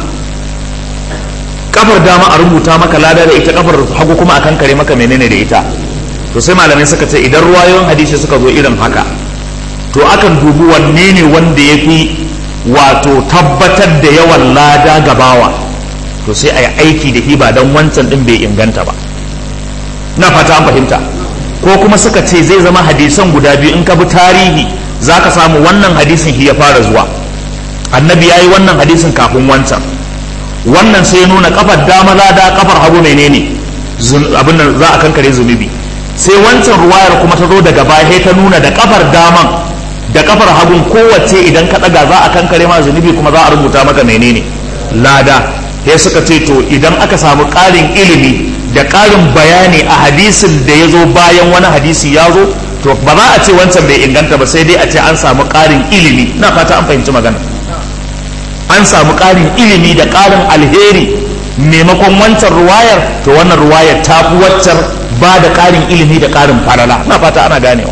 kafar dama a rubuta maka lada da ita kafar hagu kuma a kankare maka menene da ita to sai malamai suka ce idan ruwayoyin hadisi suka zo irin haka to akan dubi wanne ne wanda ya fi wato tabbatar da yawan lada gabawa to sai a yi aiki da hiba don wancan din bai inganta ba na fata an fahimta ko kuma suka ce zai zama hadisan guda biyu in ka bi tarihi za ka samu wannan hadisin shi ya fara zuwa annabi ya yi wannan hadisin kafin wancan wannan sai ya nuna kafar dama lada kafar hagu menene abin da za a kankare zunubi sai wancan ruwayar kuma ta zo daga baya ta nuna da kafar daman da kafar hagun kowace idan ka daga za a kankare ma zunubi kuma za a rubuta maka menene lada ya suka ce to idan aka samu ƙarin ilimi da ƙarin bayani a hadisin da ya zo bayan wani hadisi ya zo to ba za a ce wancan bai inganta ba sai dai a ce an samu ƙarin ilimi na fata an fahimci magana an samu ƙarin ilimi da ƙarin alheri maimakon wancan ruwayar to wannan ruwayar ta fi waccar ba da ƙarin ilimi da ƙarin falala na fata ana ganewa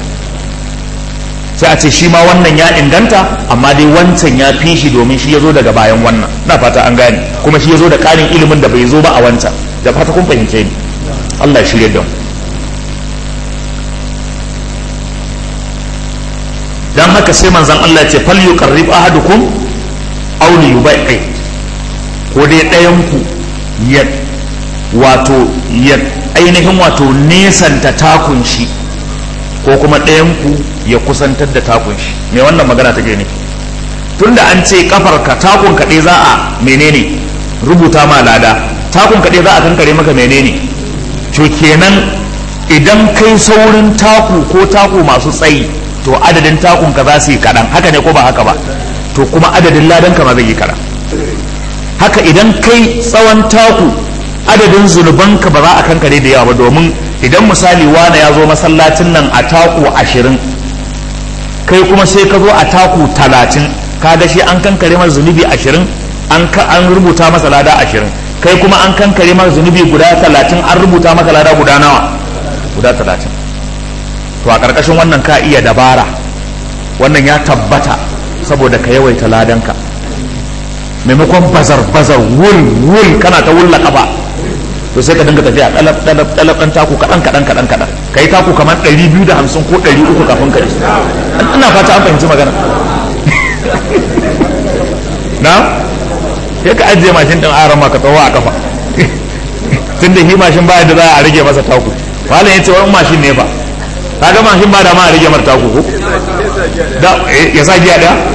sai a ce shi ma wannan ya inganta amma dai wancan ya fi shi domin shi ya zo daga bayan wannan na fata an gane kuma shi ya zo da ƙarin ilimin da bai zo ba a wancan da fata kun fahimce ni Allah ya shirya da mu dan haka sai manzon Allah ya ce fal yuqarrib ahadukum aw li yubai'i ko dai ɗayan ku ya wato ya ainihin wato nesanta takun shi ko kuma ɗayanku ya kusantar da takun shi me wannan magana take ne tunda an ce kafar ka takun kaɗai za a menene rubuta ma lada takun kaɗai za a kankare maka menene to kenan idan kai saurin taku ko taku masu tsayi to adadin takun ka za su yi kaɗan haka ne ko ba haka ba to kuma adadin ladan ka ma zai yi kaɗan haka idan kai tsawon taku adadin zunubanka ba za a kankare da yawa ba domin idan misali wane ya zo masallacin nan a taku ashirin kai kuma sai ka zo a taku talatin kaga shi an kankare masa zunubi ashirin an rubuta masa lada ashirin kai kuma an kankare masa zunubi guda talatin an rubuta maka lada guda nawa guda talatin to a ƙarƙashin wannan ka iya dabara wannan ya tabbata saboda ka yawaita ladanka maimakon bazar bazar wul wul kana ta wulla kafa to sai ka dinga tafiya dalab dalab dalab dan taku kadan kadan kadan kadan kai taku kamar 250 ko 300 kafin ka isa ina fata an fahimci magana na sai ka ajiye mashin din aran ma ka tsawo a kafa tunda shi mashin baya da za a rage masa taku malam yace wani mashin ne fa kaga mashin ba da ma a rage mar taku ko da ya sa giya daya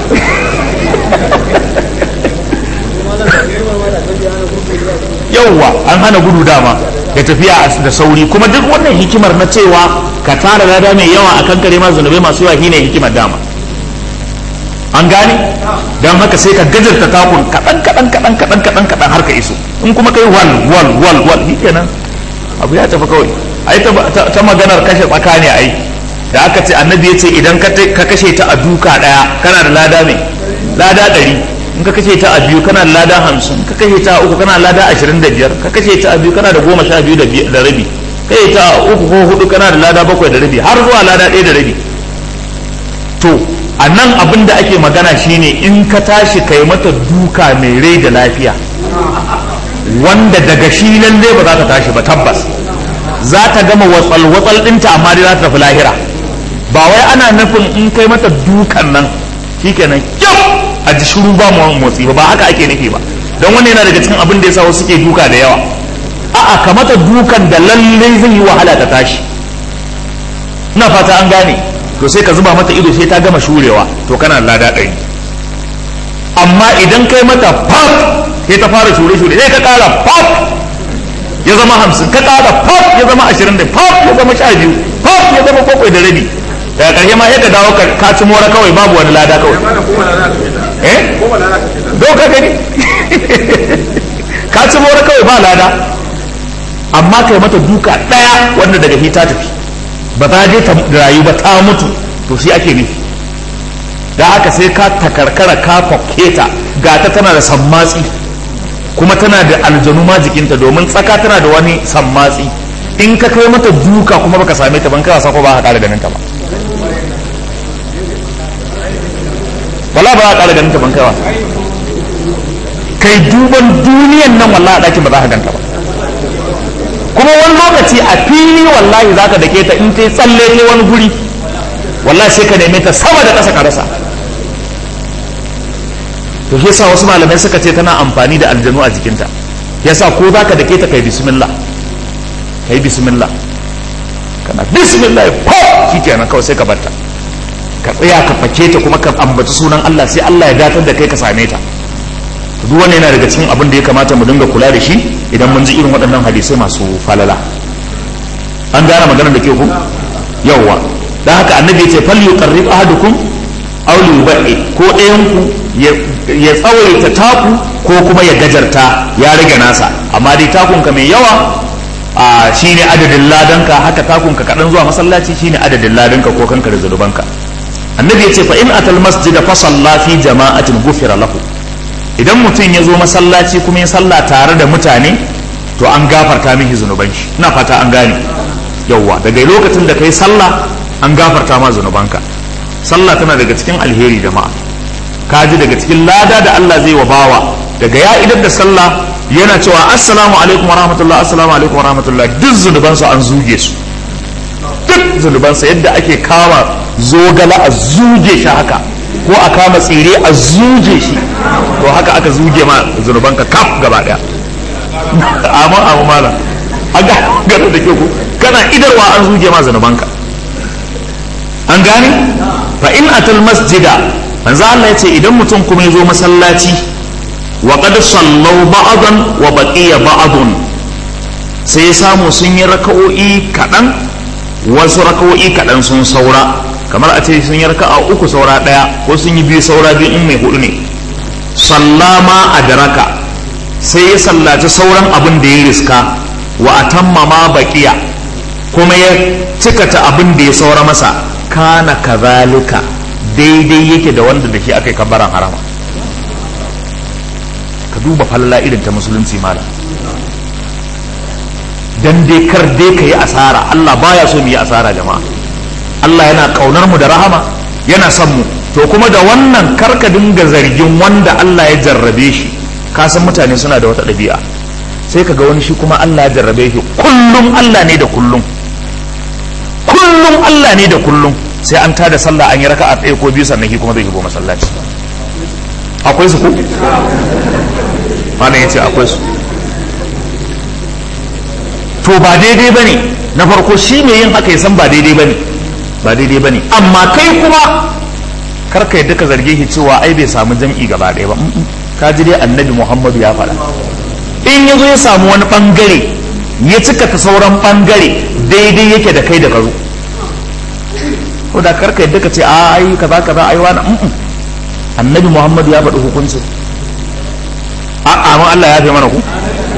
yauwa an hana gudu dama ya tafiya da sauri kuma duk wannan hikimar na cewa ka tara lada mai yawa a kan kare masu zunubai masu yawa shine hikimar dama an gane don haka sai ka gajarta takun kaɗan kaɗan kaɗan kaɗan kaɗan kaɗan har ka iso in kuma kai wal wal wal wal shi kenan abu ya tafi kawai ai ta maganar kashe tsakani ai da aka ce annabi ya ce idan ka kashe ta a duka ɗaya kana da lada mai lada ɗari in ka kashe ta a biyu kana da lada hamsin ka kashe ta a uku kana da lada ashirin da biyar ka kashe ta a biyu kana da goma sha biyu da rabi kashe ta a uku ko hudu kana da lada bakwai da rabi har zuwa lada ɗaya da rabi to a nan abin da ake magana shine in ka tashi kai mata duka mai rai da lafiya wanda daga shi lalle ba za ta tashi ba tabbas za ta gama watsal watsal ɗinta amma dai za ta tafi lahira ba wai ana nufin in kai mata dukan nan shikenan kyau a ji shiru ba mu motsi ba haka ake nufi ba don wannan yana daga cikin abin da yasa wasu suke duka da yawa a'a ka mata dukan da lallai zai yi wahala ta tashi ina fata an gane to sai ka zuba mata ido sai ta gama shurewa to kana lada ɗari amma idan kai mata pop sai ta fara shure shure sai ka ƙara pop ya zama hamsin ka ƙara pop ya zama ashirin da pop ya zama sha biyu pop ya zama bakwai da rabi daga ƙarshe ma yadda dawo ka ci mora kawai babu wani lada kawai eh doka gani ka ci mora kawai ba lada amma kai mata duka ɗaya wanda daga hita tafi ba za je ta rayu ba ta mutu to shi ake nufi da haka sai ka takarkara ka fakke ta ga ta tana da sammatsi kuma tana da aljanu ma jikinta domin tsaka tana da wani sammatsi in ka kai mata duka kuma baka same ta ban kai wasa ko ba ka ƙara ganin ta ba wala ba za a ƙara ganin ta ban kaiwa kai duban duniyan nan wallahi a ɗakin ba za ka ganta ba kuma wani lokaci a fili wallahi za ka dake ta in ta yi tsalle ta wani guri wallahi sai ka neme ta sama da ƙasa ka rasa to shi yasa wasu malamai suka ce tana amfani da aljanu a jikinta yasa ko za ka dake ta kai bismillah kai bismillah kana bismillah ko shi kenan kawai sai ka barta ka tsaya ka fake ta kuma ka ambaci sunan Allah sai Allah ya datar da kai ka same ta duk wannan yana daga cikin abin da ya kamata mu dinga kula da shi idan mun ji irin waɗannan hadisai masu falala an gane maganar da ke ku yawwa dan haka annabi ya ce fal yuqarrib ahadukum aw liyubai ko ɗayan ku ya tsawaita taku ko kuma ya gajarta ya rage nasa amma dai takun ka mai yawa a shine adadin ladanka haka takun ka kaɗan zuwa masallaci shine adadin ladanka ko kanka da zulubanka annabi ya ce fa in atal masjida fa salla fi jama'atin gufira lahu idan mutum ya zo masallaci kuma ya salla tare da mutane to an gafarta mishi zunuban shi ina fata an gane yawwa daga lokacin da kai sallah an gafarta ma zunubanka sallah tana daga cikin alheri jama'a ka ji daga cikin lada da Allah zai wa bawa daga ya idar da sallah yana cewa assalamu alaikum wa rahmatullah assalamu alaikum wa rahmatullah duk zunubansu an zuge su duk zunubansa yadda ake kama zogala a zuge shi haka ko a kama tsire a zuge shi to haka aka zuge ma zunubanka kaf gaba daya amma amma malam an gane da ke ku kana idarwa an zuge ma zanubanka an gane fa in atal masjida manzo Allah yace idan mutum kuma ya zo masallaci wa qad sallau ba'dan wa baqiya ba'dun sai ya samu sun yi raka'o'i kaɗan wasu raka'o'i kaɗan sun saura kamar a ce sun yi raka'a uku saura ɗaya ko sun yi biyu saura biyu in mai hudu ne sallama a daraka sai ya sallaci sauran abin da ya riska wa atamma ma baqiya kuma ya cikata abin da ya saura masa kana kazalika daidai yake da wanda da shi aka yi kabbaran harama ka duba falala irin ta musulunci malam dan dai kar dai ka yi asara Allah baya so mu yi asara jama'a Allah yana kaunar mu da rahama yana son mu to kuma da wannan kar ka dinga zargin wanda Allah ya jarrabe shi ka san mutane suna da wata ɗabi'a sai ka ga wani shi kuma Allah ya jarrabe shi kullum Allah ne da kullum kullum Allah ne da kullum sai an tada sallah an yi raka'a ɗaya ko biyu sannan shi kuma zai shigo masallaci akwai su ko malam yace akwai su to ba daidai bane na farko shi mai yin haka ya san ba daidai bane ba daidai bane amma kai kuma kar ka yadda ka zarge shi cewa ai bai samu jam'i gaba ɗaya ba ka ji dai annabi Muhammadu ya faɗa in ya zo ya samu wani ɓangare ya cika ta sauran ɓangare daidai yake da kai da ka zo ko da karka yadda ka ce a ai kaza kaza ai wani annabi muhammadu ya faɗi hukuncin a amma allah ya fi mana ku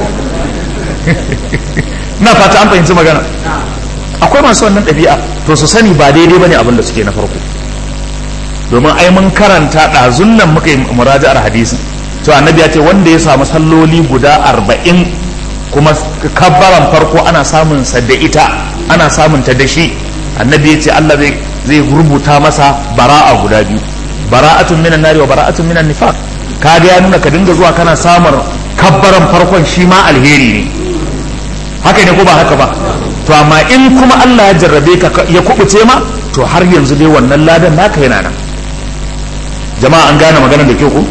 na fata an fahimci magana akwai masu wannan ɗabi'a to su sani ba daidai bane abin da suke na farko domin ai mun karanta ɗazun nan muka yi muraja'ar hadisi to annabi ya ce wanda ya samu salloli guda arba'in kuma kabbaran farko ana samun sa da ita ana samun ta da shi annabi ya ce Allah zai zai rubuta masa bara'a guda biyu bara'atun minan nari wa bara'atun minan nifaq kaga ya nuna ka dinga zuwa kana samun kabbaran farkon shi ma alheri ne haka ne ko ba haka ba to amma in kuma Allah ya jarrabe ka ya kubuce ma to har yanzu dai wannan ladan naka yana nan jama'a an gane maganar da kyau ko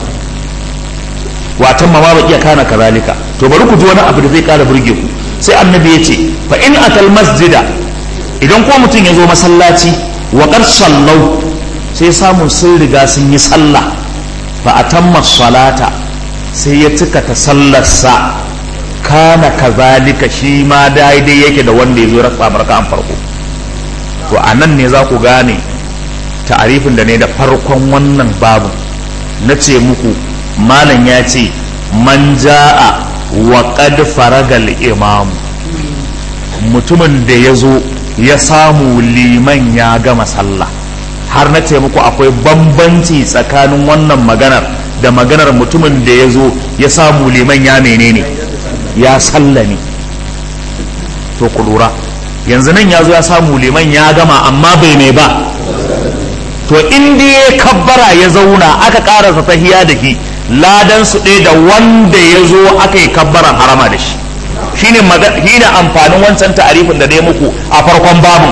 watan ma ba iya kana kazalika to bari ku ji wani abu da zai kara burge ku sai annabi ya ce fa in atal masjida idan ko mutum ya zo masallaci wa qad sallau sai samun sun riga sun yi sallah fa atamma salata sai ya cika ta sallarsa kana kazalika shi ma daidai yake da wanda ya zo rasa barka an farko to a nan ne za ku gane ta'arifin da ne da farkon wannan babu na ce muku malam ya ce man ja'a wa qad faragal imamu mutumin da ya zo ya samu liman ya gama sallah har na ce muku akwai bambanci tsakanin wannan maganar da maganar mutumin da ya zo ya samu liman ya menene ya sallame to ku lura yanzu nan ya zo ya samu liman ya gama amma bai mai ba to in ya kabbara ya zauna aka karasa tahiya da shi ladan su ɗaya da wanda ya zo aka yi kabbaran harama da shi shine shine amfanin wancan ta'arifin da dai muku a farkon babin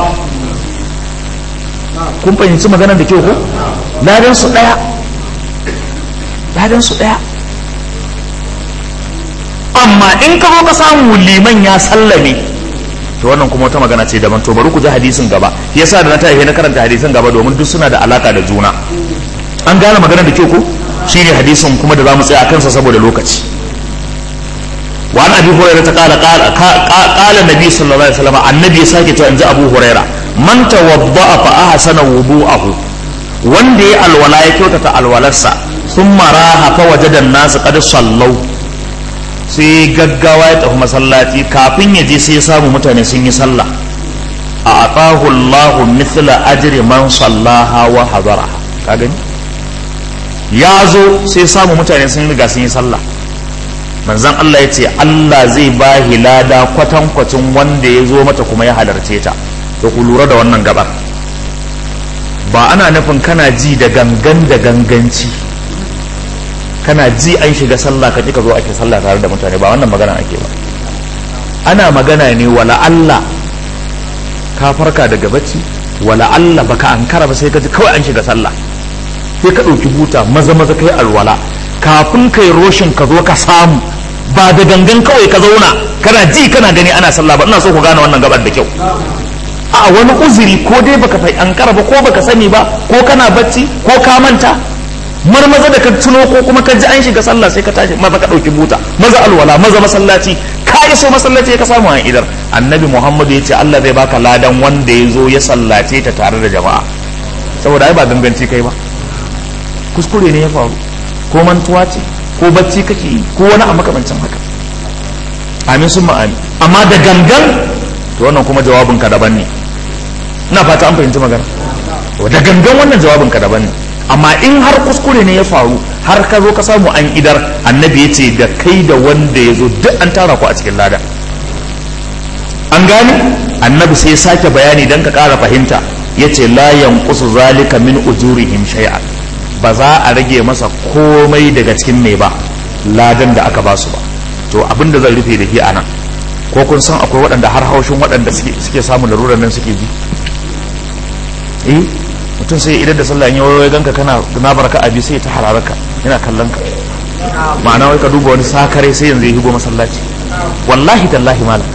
kun fahimci maganar da kyau ko ladan su ɗaya ladan su ɗaya amma in ka zo ka samu liman ya sallame to wannan kuma wata magana ce daban to bari ku ji hadisin gaba yasa da na ta na karanta hadisin gaba domin duk suna da alaka da juna an gane maganar da kyau ko shine hadisin kuma da zamu tsaya a kansa saboda lokaci wa an abi hurairah ta kala kala kala nabi sallallahu alaihi wasallam annabi ya sake cewa inji abu hurairah man tawadda'a fa ahsana wudu'ahu wanda ya alwala ya kyautata alwalarsa thumma raha fa wajada an-nas qad sallau sai gaggawa ya tafi masallaci kafin ya je sai ya samu mutane sun yi sallah a atahu Allahu mithla ajri man sallaha wa hadara ka gani ya zo sai samu mutane sun riga sun yi sallah manzon Allah ya ce Allah zai ba lada kwatankwacin wanda ya zo mata kuma ya halarce ta to ku lura da wannan gabar ba ana nufin kana ji da gangan da ganganci kana ji an shiga sallah ka ka zo ake sallah tare da mutane ba wannan magana ake ba ana magana ne wala Allah ka farka daga bacci wala Allah baka ankara ba sai ka ji kawai an shiga sallah sai ka ɗauki buta maza maza kai alwala kafin kai roshin ka zo ka samu ba da gangan kawai ka zauna kana ji kana gani ana sallah ba ina so ku gane wannan gabar da kyau a wani uzuri ko dai baka fai ankara ba ko baka sani ba ko kana bacci ko ka manta marmaza da ka tuno ko kuma ka ji an shiga sallah sai ka tashi maza ka dauki buta maza alwala maza masallaci ka iso masallaci ka samu an idar annabi muhammadu ya ce allah zai baka ladan wanda ya zo ya sallace ta tare da jama'a saboda ai ba ganganci kai ba kuskure ne ya faru ko mantuwa ce ko bacci kake yi ko wani a makamancin haka amin sun ma'ani amma da gangan to wannan kuma jawabin ka daban ne ina fata an fahimci magana da gangan wannan jawabin ka daban ne amma in har kuskure ne ya faru har ka zo ka samu an idar annabi ya ce da kai da wanda ya zo duk an tara ku a cikin lada an gane annabi sai ya sake bayani don ka ƙara fahimta ya ce la yanqusu zalika min ujurihim shay'an ba za a rage masa komai daga cikin mai ba ladan da aka basu ba to abin da zan rufe da shi anan ko kun san akwai waɗanda har haushin waɗanda suke samun larurar nan suke ji eh mutum sai idan da sallah in yawaye ganka kana na barka abi sai ta hararaka yana kallon ka ma'ana wai ka duba wani sakare sai yanzu ya higo masallaci wallahi tallahi malam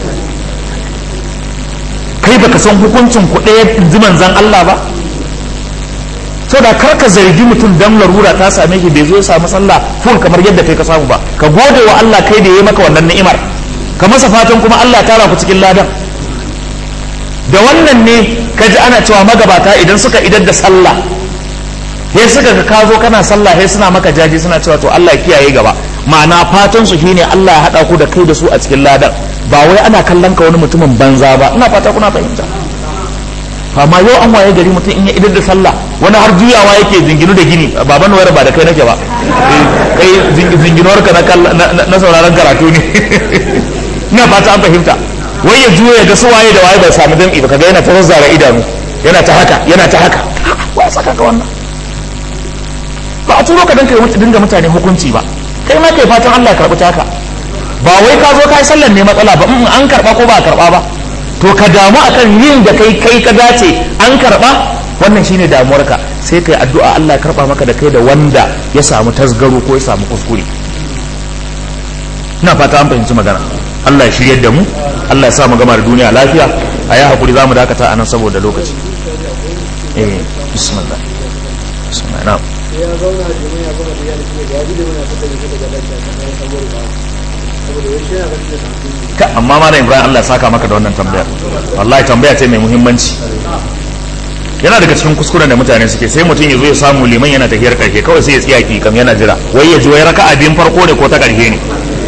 kai baka san hukuncin ku ɗaya ji manzan Allah ba so da kar ka zargi mutum dan larura ta same shi bai zo ya samu sallah full kamar yadda kai ka samu ba ka gode wa Allah kai da ya maka wannan ni'imar ka masa fatan kuma Allah tara ku cikin ladan da wannan ne ka ji ana cewa magabata idan suka idar da sallah sai suka ga ka zo kana sallah sai suna maka jaji suna cewa to Allah ya kiyaye gaba ma'ana fatan su shine Allah ya hada ku da kai da su a cikin ladan ba wai ana kallon ka wani mutumin banza ba ina fata kuna fahimta amma yau an waye gari mutum in ya idar da sallah wani har juyawa yake zinginu da gini baban wayar ba da kai nake ba kai zinginuwar ka na sauraron karatu ne ina fata an fahimta wai ya juya ya ga su waye da waye bai samu jam'i ba kaga yana ta zazzara idanu yana ta haka yana ta haka wa saka ka wannan ba a turo ka dan kai dinga mutane hukunci ba kai ma kai fatan Allah ya karbi taka ba wai ka zo kai sallan ne matsala ba an karba ko ba a karba ba to ka damu akan yin da kai kai ka dace an karba wannan shine damuwarka sai kai addu'a Allah ya karba maka da kai da wanda ya samu tasgaro ko ya samu kuskure ina fata an fahimci magana Allah ya shiryar da mu Allah ya sa mu gama da duniya lafiya a yi hakuri za mu dakata a nan saboda lokaci eh bismillah bismillah na'am ya zauna da mai ya gama da yana cikin da ya ji da mai ya fita da daga lafiya ta kai sabuwar ba saboda wai shi yana ganin da hankali ka amma ma Ibrahim Allah ya saka maka da wannan tambayar wallahi tambaya ce mai muhimmanci yana daga cikin kuskuren da mutane suke sai mutum ya zo ya samu liman yana tafiyar karshe kawai sai ya tsiya ki kam yana jira wai ya ji wai raka'a biyun farko ne ko ta karshe ne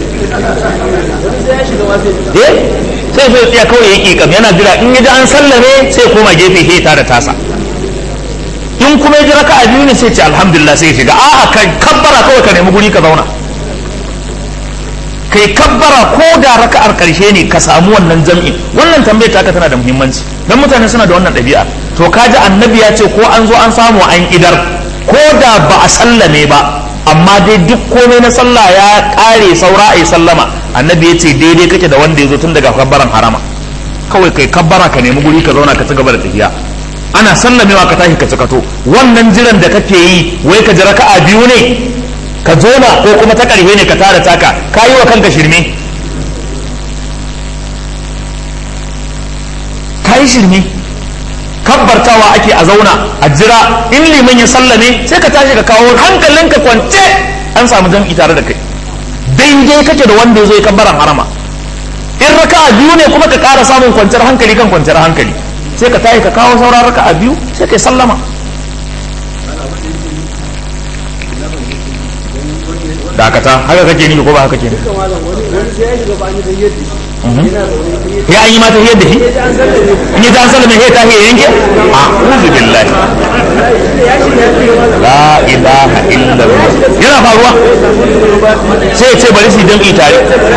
eh sai zai tsaya kawai ya ki kam yana jira in ya ji an sallame sai koma gefe sai ta da tasa in kuma ya ji raka'a biyu ne sai ce alhamdulillah sai ya shiga a'a kai kabbara kawai ka nemi guri ka zauna kai kabbara ko da raka'ar karshe ne ka samu wannan jam'in wannan tambayar taka tana da muhimmanci dan mutane suna da wannan ɗabi'a to kaji annabi ya ce ko an zo an samu an idar ko da ba a sallame ba amma dai duk komai na sallah ya ƙare saura a yi sallama annabi ya ce daidai kake da wanda ya zo tun daga kabbaran harama kawai kai kabbara ka nemi guri ka zauna ka ci gaba da tafiya ana sallamewa ka tashi ka cikato wannan jiran da kake yi wai ka ji raka'a biyu ne ka zona ko kuma ta ƙarfe ne ka tara taka ka yi wa kanka shirme ka yi shirme kabbartawa ake a zauna a jira in liman ya sallame sai ka tashi ka kawo hankalinka kwance an samu jam'i tare da kai daidai kake da wanda ya zo ya kabbaran harama in raka'a biyu ne kuma ka ƙara samun kwanciyar hankali kan kwanciyar hankali sai ka tashi ka kawo sauran raka'a biyu sai ka sallama dakata haka kake ni ko ba haka ke ne duka malam wani wani sai ya shiga bani da yadda yana zaune sai ya ya an yi mata yadda shi ji an sallame in yi ta sallame sai ta ya yanke a uzu billahi ya shiga ya shiga malam la ilaha illallah yana faruwa sai ya ce bari su yi jam'i tare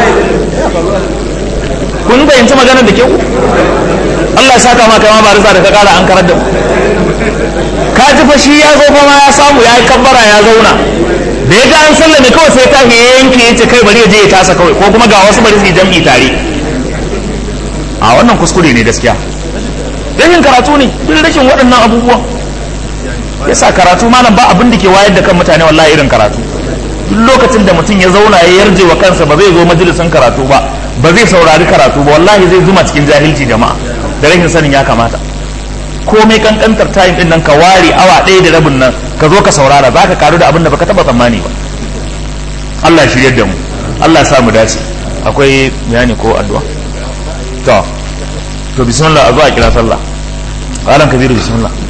kun fahimci maganar da kyau Allah ya saka ma kai ma barisa da ka kara an karar da mu ka ji fa shi ya zo fa ma ya samu ya yi kabbara ya zauna da ya ga an sallame kawai sai ta ya yanke ya ce kai bari ya je ya tasa kawai ko kuma ga wasu bari su yi jam'i tare a wannan kuskure ne gaskiya rashin karatu ne duk rashin waɗannan abubuwan yasa karatu malam ba abin da ke wayar da kan mutane wallahi irin karatu duk lokacin da mutum ya zauna ya yarje wa kansa ba zai zo majalisin karatu ba ba zai saurari karatu ba wallahi zai zuma cikin jahilci jama'a da rashin sanin ya kamata komai kankantar time din nan ka ware awa ɗaya da rabin nan ka zo ka saurara za ka karu da abin da baka taba tsammani ba Allah ya shirye da mu Allah ya sa mu dace akwai bayani ko addu'a to to bismillah a zo a kira sallah alan kabiru bismillah